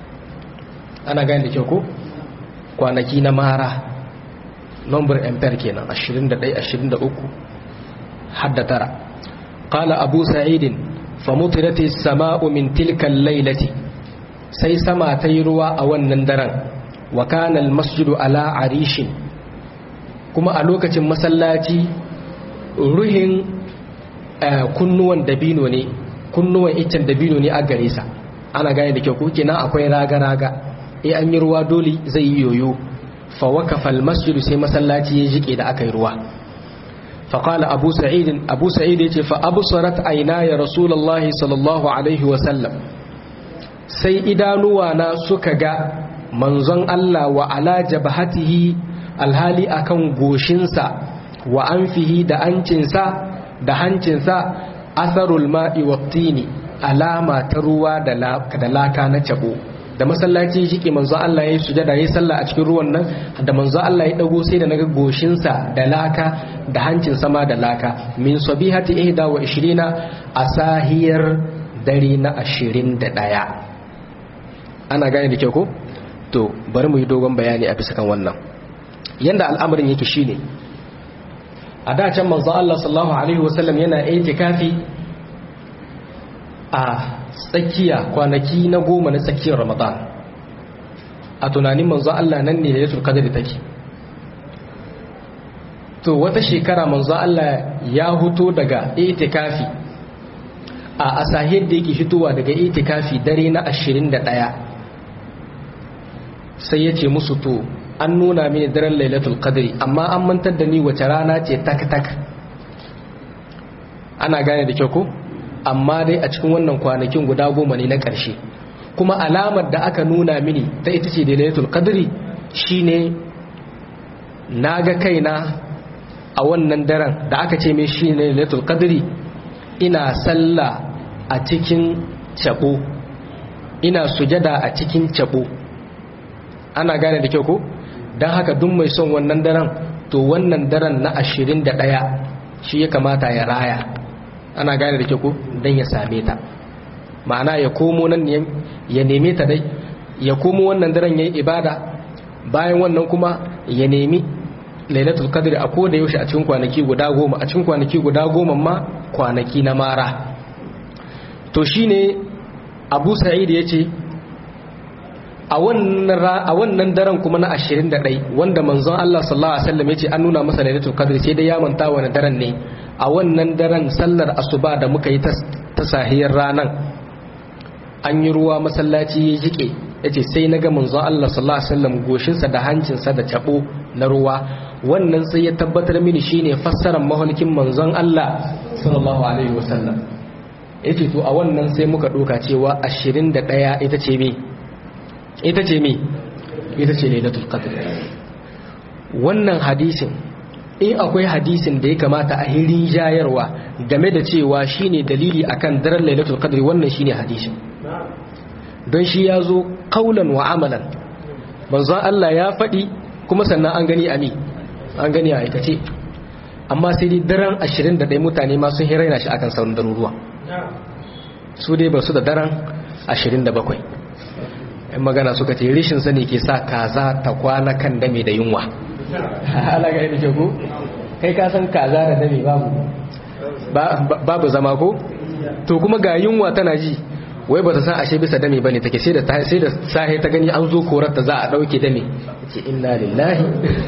ana gane da kyau ko kwanaki na mara number ampere kenan 21 23 hadda tara qala abu sa'id famutirat as-sama'u min tilka al-lailati sai sama ta yi ruwa a wannan daren wa kana al-masjidu ala arishin kuma a lokacin masallaci ruhin kunnuwan dabino ne kunnuwan iccen dabino ne a gare sa ana gane da kyau ko kenan akwai raga-raga eh an yi ruwa dole zai yi yoyo fa wakafa almasjidu sai masallaci ya jike da aka yi ruwa fa qala abu sa'id abu sa'id yace fa absarat ayna ya rasulullahi sallallahu alaihi wa sallam sai idanuwa na suka ga manzon Allah wa ala jabhatihi alhali akan goshinsa wa anfihi da ancinsa da hancinsa asarul ma'i wattini alama ta ruwa da laka na cabo da masallaci shi ke manzo Allah ya yi sujada ya yi sallah a cikin ruwan nan da manzo Allah ya dago sai da naga goshinsa da laka da hancin sama da laka min sabihati ihda wa ishirina a sahiyar dare na ashirin da ɗaya ana gane da kyau ko to bari mu yi dogon bayani a bisa kan wannan yanda al'amarin yake shine a da can manzo Allah sallallahu alaihi wasallam yana itikafi a tsakiya kwanaki na goma na tsakiyar ramadan a tunanin manzo Allah nan ne lailatul qadri take to wata shekara manzo Allah ya huto daga itikafi a asahid da yake fitowa daga itikafi dare na 21 sai ya ce musu to an nuna mini daren lailatul qadri amma an mantar da ni wace rana ce tak tak ana gane da kyau ko amma dai a cikin wannan kwanakin guda goma ne na ƙarshe kuma alamar da aka nuna mini ta ita ce da lailatul qadri shine naga kaina a wannan daren da aka ce mai shine lailatul qadri ina sallah a cikin cabo ina sujada a cikin cabo ana gane da kyau ko don haka duk mai son wannan daren to wannan daren na 21 shi ya kamata ya raya ana gane da kyau ko don ya same ta ma'ana ya komo nan ya neme ta dai ya komo wannan daren ya yi ibada bayan wannan kuma ya nemi lailatul qadr a koda yaushe a cikin kwanaki guda goma a cikin kwanaki guda goma ma kwanaki na mara to shine abu sa'id ya ce a wannan daren kuma na 21 wanda manzon Allah sallallahu alaihi wasallam ya ce an nuna masa lailatul qadr sai dai ya manta wani daren ne a wannan daren sallar asuba da muka yi ta sahiyar ranan an yi ruwa masallaci ya jike ya ce sai na ga manzon Allah sallallahu alaihi wasallam goshinsa da hancinsa da cabo na ruwa wannan sai ya tabbatar mini shine fassarar mahulkin manzon Allah sallallahu alaihi wasallam yace to a wannan sai muka doka cewa 21 ita ce me ita ce me ita ce lailatul qadr wannan hadisin in akwai hadisin da ya kamata a hirin jayarwa game da cewa shine dalili akan daren lailatul qadr wannan shine hadisin don shi ya zo kaulan wa amalan manzon Allah ya faɗi kuma sannan an gani a mi an gani a aikace amma sai dai daren 21 mutane ma sun hiraina shi akan sauran daruruwa su dai ba su da daren 27 yan magana suka ce rishin sani ke sa kaza ta kwana kan dame da yunwa halaga yadda ke ku kai ka san kaza da dame babu babu zama ko to kuma ga yunwa tana ji wai ba ta san ashe bisa dame bane take sai da sai da sahi ta gani an zo korar ta za a dauke dame ce inna lillahi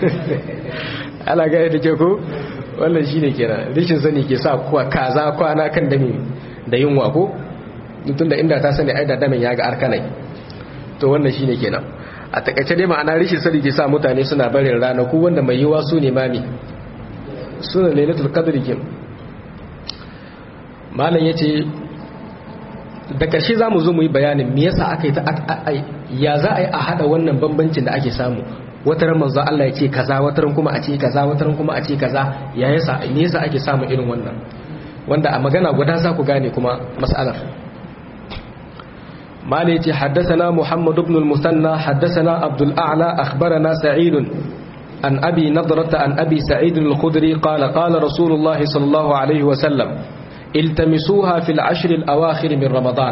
ala ga yadda ke ko wannan shine kenan rishin sani ke sa kuwa kaza kwana kan dame da yunwa ko tunda inda ta sani ai da damen ya ga arkanai to wannan shine kenan a takaice dai ma'ana rishin sani ke sa mutane suna barin ranaku wanda mai yiwa su ne mami suna lailatul qadri kin malam yace da ƙarshe za mu zo mu yi bayanin me yasa aka yi ta ya za a yi a haɗa wannan bambancin da ake samu wataran manzo Allah ya ce kaza wataran kuma a ce kaza wataran kuma a ce kaza ya yasa me yasa ake samu irin wannan wanda a magana guda za ku gane kuma mas'alar mala yace haddathana muhammad ibn al-musanna haddathana abdul a'la akhbarana sa'id an abi nadrata an abi sa'id al-khudri qala qala rasulullah sallallahu alaihi wa sallam التمسوها في العشر الأواخر من رمضان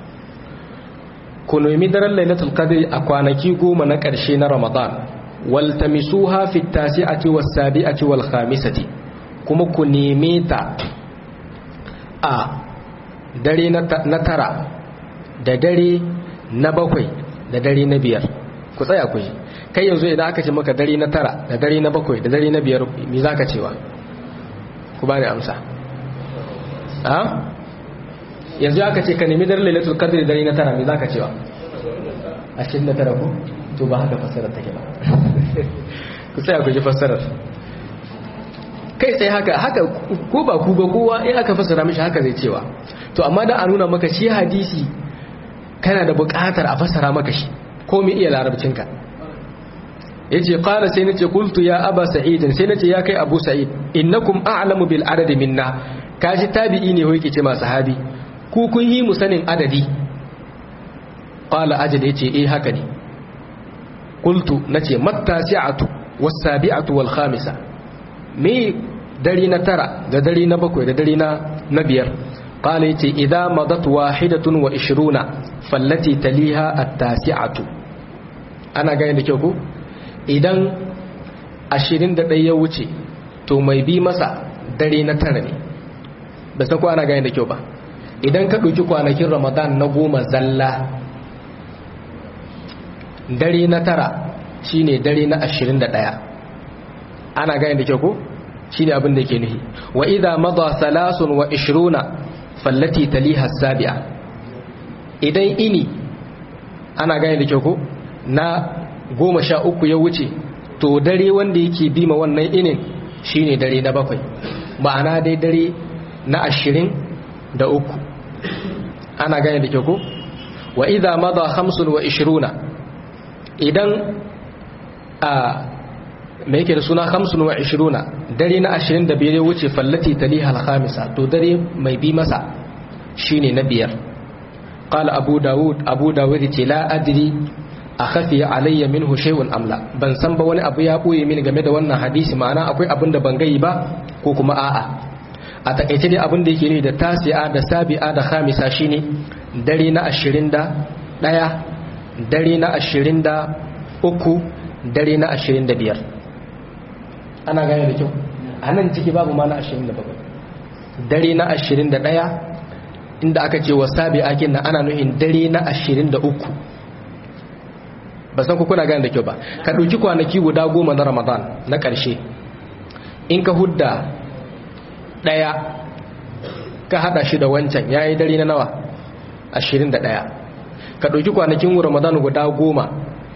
كنوا مدر ليلة القدر أقوانكي قوم نكرشين رمضان والتمسوها في التاسعة والسابعة والخامسة كما كنيميتا آ دري نترى da dare na bakwai da dare na biyar ku tsaya ku ji kai yanzu idan aka ce maka dare na tara da dare na bakwai da dare na biyar me za ka cewa ku bani amsa ha yanzu aka ce ka nemi dare lailatul qadr dare na tara me zaka cewa ashirin da tara ko to ba haka fassarar take ba ku tsaya ku ji fassarar kai sai haka haka ko ba ku ba kowa in aka fassara mishi haka zai cewa to amma da a nuna maka shi hadisi kana da buƙatar a fassara maka shi ko me iya larabcinka yace qala sai nace qultu ya aba sa'id sai nace ya kai abu sa'id innakum a'lamu bil adad minna kashi tabi'i ne hoyake ce ma sahabi ku kun yi mu sanin adadi qala ajal yace eh haka ne qultu nace mattasi'atu was-sabi'atu wal-khamisa me dari na tara da dari na bakwai da dari na na biyar qala yace idza madat wahidatun wa 20 fallati taliha at-tasi'atu ana gane da kyau ko idan 21 ya wuce to mai bi masa dare na tara ne ba san ko ana gane da kyau ba idan ka ɗauki kwanakin ramadan na goma zalla dare na tara shine dare na 21 ana gane da kyau ko shine abin da yake nufi wa idza madha thalathun wa 20 fallati taliha sabi'a idan ini ana gane da kyau ko na goma sha uku ya wuce to dare wanda yake bima wannan inin shine dare na bakwai ma'ana dai dare na ashirin da uku ana gane da kyau ko wa idha madha khamsun wa ishiruna idan a mai yake da suna khamsun wa ishiruna dare na ashirin da biyar ya wuce fallati taliha al-khamisa to dare mai bi masa shine na biyar قال أبو داود أبو داود لا أدري أخفي علي منه شيء أم لا ban san ba wani abu ya boye mini game da wannan hadisi ma'ana akwai abin da ban gai ba ko kuma a'a a takaice dai abin da yake ne da tasi'a da sabi'a da khamisa shine dare na 21 dare na 23 dare na 25 ana gane da kyau a nan ciki babu ma na 27 dare na 21 inda aka ce wa sabi'akin na ana nuhin dare na 23 ba san ku kuna gane da kyau ba ka ɗauki kwanaki guda goma na ramadan na ƙarshe in ka hudda ɗaya ka haɗa shi da wancan ya yi dare na nawa 21 ka ɗauki kwanakin ramadan guda goma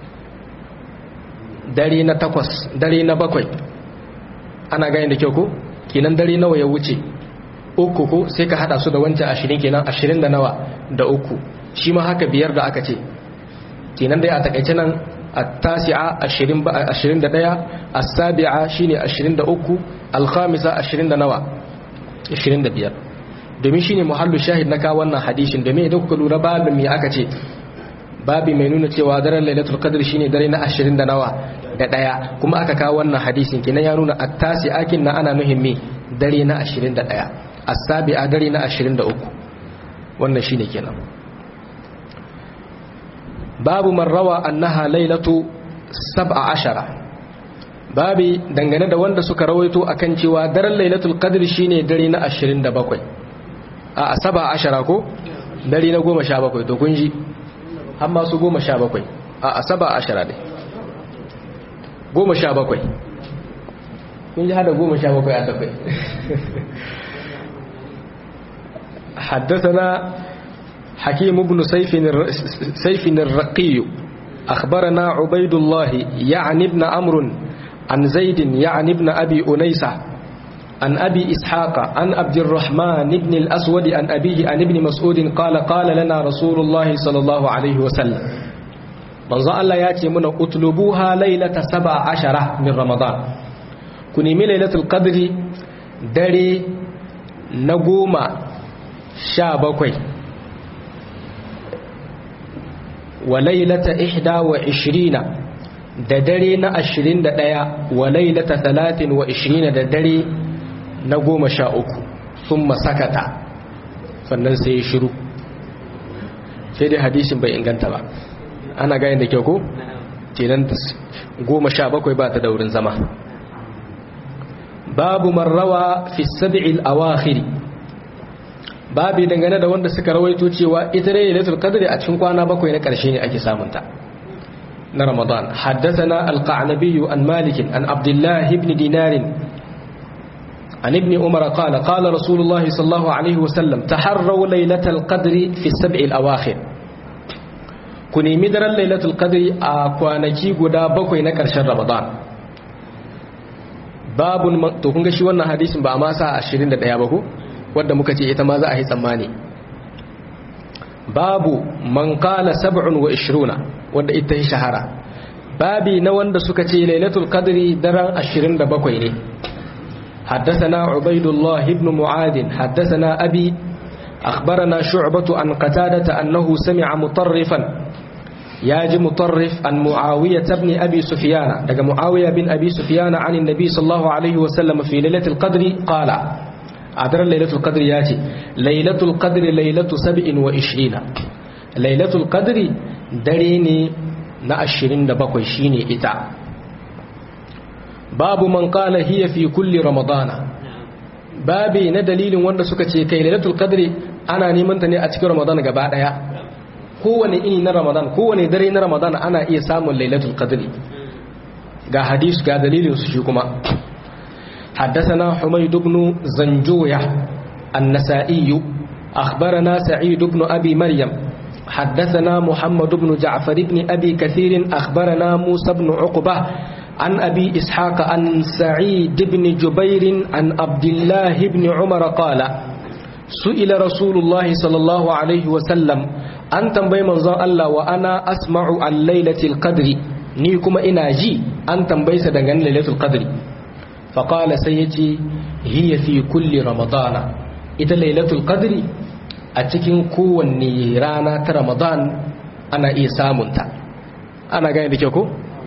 dare na takwas dare na bakwai ana gane da kyau ko kenan dare nawa ya wuce uku ko sai ka hada su da wancan ashirin kenan ashirin da nawa da uku shi ma haka biyar da aka ce kenan dai a takaice nan a tasi'a ashirin da ɗaya a sabi'a shi ne ashirin da uku alhamisa ashirin da nawa ashirin da biyar domin shi ne muhallu shahid na kawo wannan hadishin domin idan kuka lura babin mai aka ce babi mai nuna cewa daren lailatul qadr shine dare na ashirin da nawa da ɗaya kuma aka kawo wannan hadisin kenan ya nuna a tasi'akin na ana nuhin dare na ashirin da ɗaya asabi'a dare na 23 wannan shine kenan babu man rawa annaha lailatu 17 babi dangane da wanda suka rawaito akan cewa daren lailatul qadr shine dare na 27 a 17 ko dare na 17 to kun ji amma su 17 a 17 ne 17 kun ji hada 17 a takwai حدثنا حكيم بن سيف سيف الرقي أخبرنا عبيد الله يعني ابن أمر عن زيد يعني ابن أبي أنيسة عن أبي إسحاق عن عبد الرحمن بن الأسود عن أبيه عن ابن مسعود قال قال لنا رسول الله صلى الله عليه وسلم من ظل الله ياتي من اطلبوها ليلة سبع عشرة من رمضان كني من ليلة القدر دري نقوم sha bakwai wa lailata ihda wa ishirina da dare na ashirin da ɗaya wa lailata talatin wa ishirina da dare na goma sha uku sun masakata sannan sai ya shiru sai dai hadisin bai inganta ba ana gani da kyau ko? kenan goma sha bakwai ba ta daurin zama babu marrawa fi sabi'il awakhiri babi dangane da wanda suka rawaito cewa ita ne lailatul qadr a cikin kwana bakwai na karshe ne ake samun ta na ramadan haddathana al-qanabi an malik an abdullah ibn dinar an ibn umar qala qala rasulullah sallallahu alaihi wasallam taharraw lailatul qadr fi as-sab' al-awakhir ku nemi daren lailatul qadr a kwanaki guda bakwai na karshen ramadan babun to kun ga shi wannan hadisin ba a ma sa 21 ba ko wadda muka ce ita ma za a yi tsammani babu man kala sab'un wa ishiruna wadda ita yi shahara babi na wanda suka ce lailatul qadri daren 27 ne حدثنا عبيد الله بن معاذ حدثنا أبي أخبرنا شعبة عن قتادة أنه سمع مطرفا ياج مطرف عن معاوية بن أبي سفيان لقى معاوية بن أبي سفيان عن النبي صلى الله عليه وسلم في ليلة القدر قال a daren lailatul qadr ya ce lailatul qadr lailatu sab'in wa ishirina lailatul qadri dare ne na 27 shine ita babu man qala hiya fi kulli ramadana babi na dalilin wanda suka ce kai lailatul qadri ana neman ta ne a cikin ramadana gaba daya kowane ini na ramadan kowane dare na ramadan ana iya samun lailatul qadri ga hadis ga dalilin su shi kuma حدثنا حميد بن زنجوية النسائي أخبرنا سعيد بن أبي مريم حدثنا محمد بن جعفر بن أبي كثير أخبرنا موسى بن عقبة عن أبي إسحاق عن سعيد بن جبير عن عبد الله بن عمر قال سئل رسول الله صلى الله عليه وسلم أن تنبي منظر الله وأنا أسمع عن ليلة القدر نيكم إناجي أن تنبي سدنغن ليلة القدر فقال سيتي هي في كل رمضان إذا ليلة القدر أتكين كون رانا رمضان أنا إيسامنتا أنا قاعد بكيكو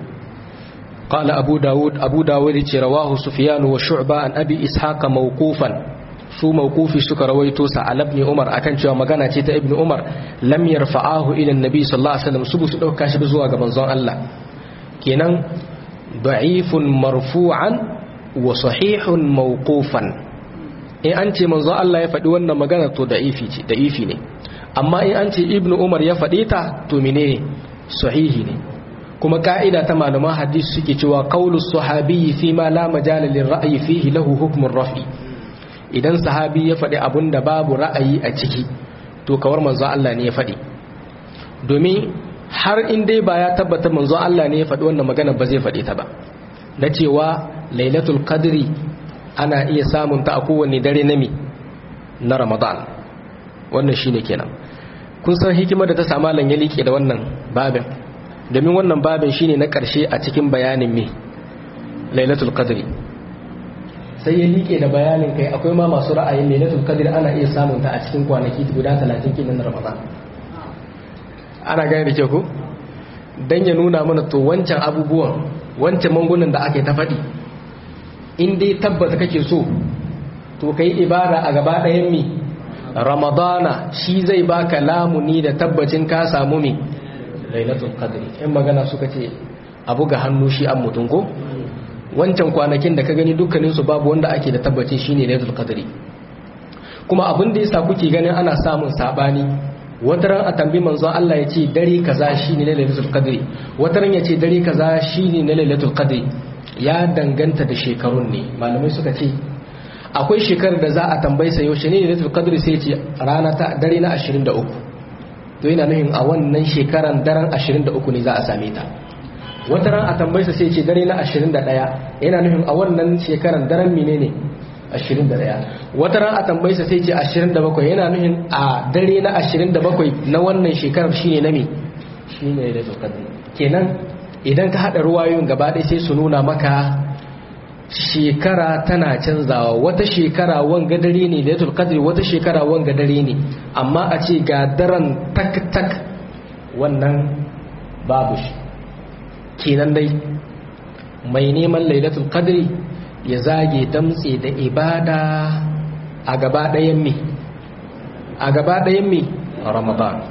قال أبو داود أبو داود رواه سفيان وشعبة عن أبي إسحاق موقوفا su mawqufi suka rawaito sa al ibn umar akan cewa magana ce ta ibn umar lam yarfa'ahu ila annabi sallallahu alaihi wasallam su su dauka shi zuwa ga manzon Allah kenan da'ifun marfu'an wa sahihun mawqufan in an ce manzon Allah ya faɗi wannan magana to da'ifi ce da'ifi ne amma in an ce ibn umar ya faɗi ta to menene sahihi ne kuma ka'ida ta malaman hadisi suke cewa qaulus sahabi fi ma la majala lirra'yi fihi lahu hukmun raf'i idan sahabi ya faɗi abun da babu ra'ayi a ciki to kawar manzo Allah ne ya faɗi domin har in dai ba ya tabbata manzo Allah ne ya faɗi wannan magana ba zai faɗi ta ba na cewa lailatul qadri ana iya samun ta a kowanne dare na mi na ramadan wannan shine kenan kun san hikimar da ta sa malam ya liƙe da wannan babin domin wannan babin shine na ƙarshe a cikin bayanin me lailatul qadri sai ya liƙe da bayanin kai akwai ma masu ra'ayin lailatul qadr ana iya samun ta a cikin kwanaki guda 30 kinan na Ramadan ana gane da ke ku dan ya nuna mana to wancan abubuwan wancan mangunan da ake ta faɗi in dai tabbata kake so to kai ibada a gaba ɗayan mi Ramadana shi zai baka lamuni da tabbacin ka samu mi lailatul qadr in magana suka ce abu ga hannu shi an mutun ko wancan kwanakin da ka gani dukkaninsu babu wanda ake da tabbacin shine lailatul qadri kuma abin da yasa kuke ganin ana samun sabani wataran a tambi manzo Allah ya ce dare kaza shine na lailatul qadri wataran ya ce dare kaza shine na lailatul qadri ya danganta da shekarun ne malamai suka ce akwai shekarar da za a tambaye sa yaushe ne lailatul qadri sai ce rana ta dare na 23 to yana nufin a wannan shekaran daren 23 ne za a same ta wata ran a tambaysa sai ce dare na 21 yana nufin a wannan shekaran daren menene 21 wata ran a tambaysa sai ce 27 yana nufin a dare na 27 na wannan shekarar shine na me shine da qadr kenan idan ka hada ruwayoyin gaba ɗaya sai su nuna maka shekara tana canzawa wata shekara wanga dare ne da qadr wata shekara wanga dare ne amma a ce ga daren tak tak wannan babu shi kenan dai mai neman lailatul qadri ya zage damtse da ibada a gaba ɗayan mi a gaba ɗayan mi ramadan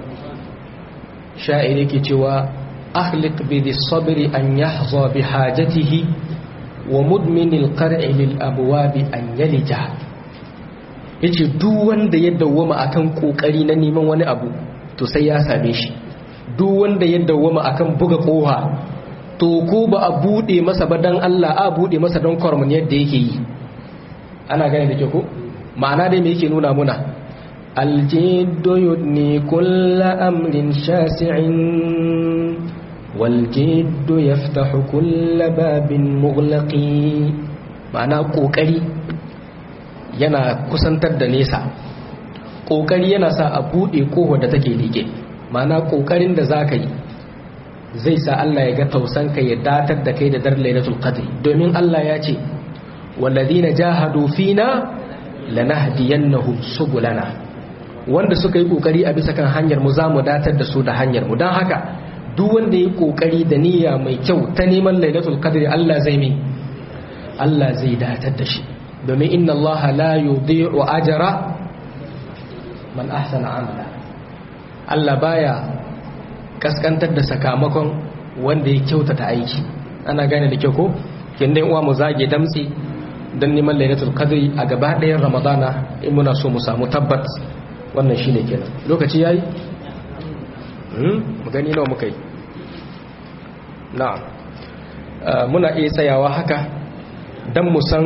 sha'iri ke cewa ahliq bi sabri an yahza bi hajatihi wa mudmin alqar'i lil abwabi an yalija yace duk wanda ya dawwama akan kokari na neman wani abu to sai ya same shi duk wanda ya dawwama akan buga koha to ko ba a bude masa ba dan Allah a bude masa don kormun yadda yake yi ana gane da ke ko ma'ana dai me yake nuna muna aljiddu yudni kulla amrin shasi'in wal jiddu yaftahu kulla babin mughlaqi ma'ana kokari yana kusantar da nesa kokari yana sa a bude kowa da take like ma'ana kokarin da zaka yi zai sa Allah ya ga tausanka ya datar da kai da dar lailatul qadr domin Allah ya ce walladina jahadu fina lanahdiyannahum subulana wanda suka yi kokari a bisa kan hanyar mu zamu datar da su da hanyar mu dan haka duk wanda yi kokari da niyya mai kyau ta neman lailatul qadr Allah zai mi Allah zai datar da shi domin inna Allah la yudhi'u ajra man ahsana amala Allah baya kaskantar da sakamakon wanda ya kyautata aiki ana gane da kyau ko kin dai uwa mu zage damtsi dan neman lailatul qadri a gaba ɗayan ramadana in muna so mu samu tabbat wannan shine kenan lokaci yayi mu gani nawa muka yi na'am muna iya tsayawa haka don mu san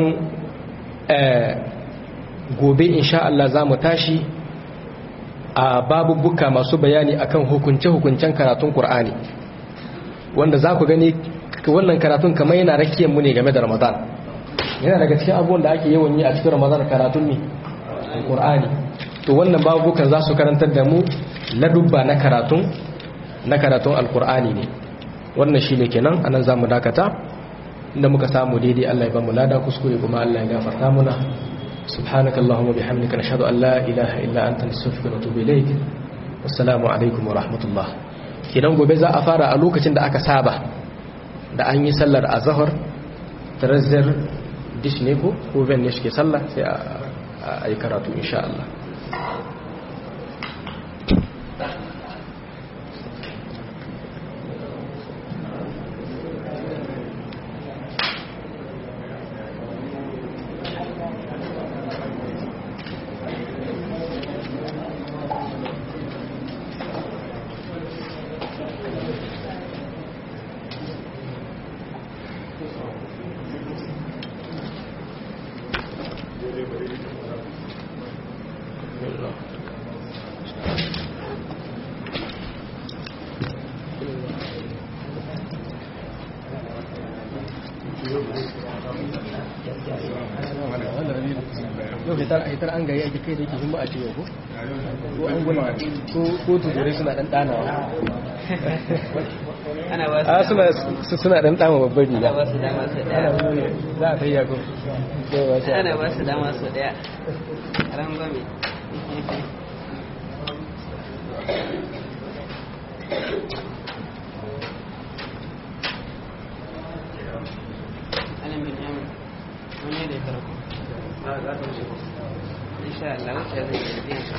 gobe insha Allah za mu tashi a babubuka masu bayani akan hukunce-hukuncen karatun Kur'ani wanda za ku gani wannan karatun kamar yana rakiyar mu ne game da Ramadan yana daga cikin abubuwan da ake yawan yi a cikin Ramadan karatun ne Kur'ani to wannan babubukan za su karantar da mu ladubba na karatun na karatun alkur'ani ne wannan shi ne kenan anan za mu dakata inda muka samu daidai Allah ya ba mu lada kuskure kuma Allah ya gafarta muna subhanaka allahumma bihamdika nashhadu an la ilaha illa anta nastaghfiruka wa natubu ilayk wassalamu alaikum wa rahmatullah kidan gobe za a fara a lokacin da aka saba da an yi sallar azhar tarazzar dish ne ko ko ben ne shi ke sallah sai a yi karatu insha Allah yau hitar an gari ake kai da yake himma a ce yau ko an guna ko tuzurai suna dan danawa a suna suna dan dama babbar riga ba su dama su daya za a tayya ko ana ba su dama su daya rangwame alamin yamin wani da ya karko insha Allah wuce zai yi zai shi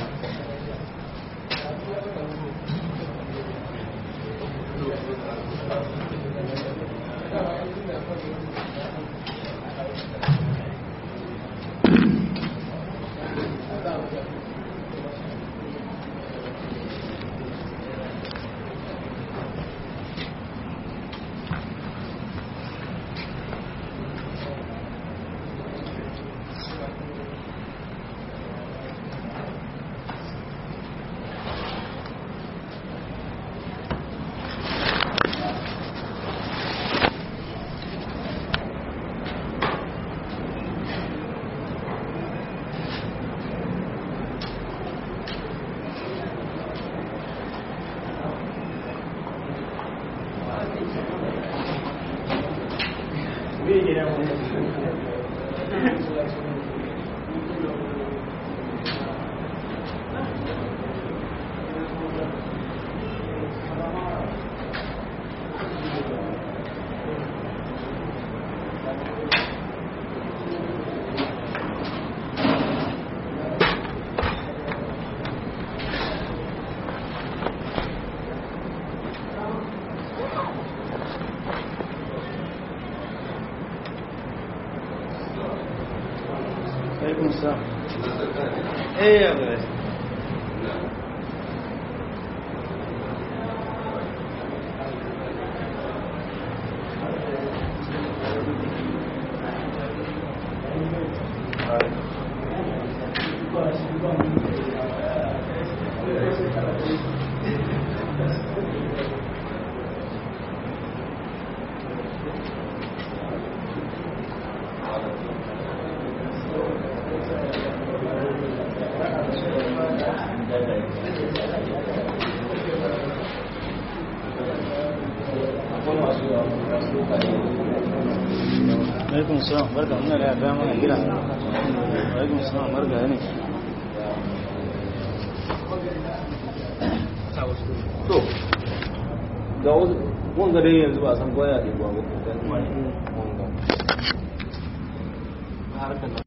alaikum salam eh ya ga alaikum salam barka ina da ya mana gida alaikum salam barka ne to ga wanga dai yanzu ba san koya ne ba ko dan wanga harkar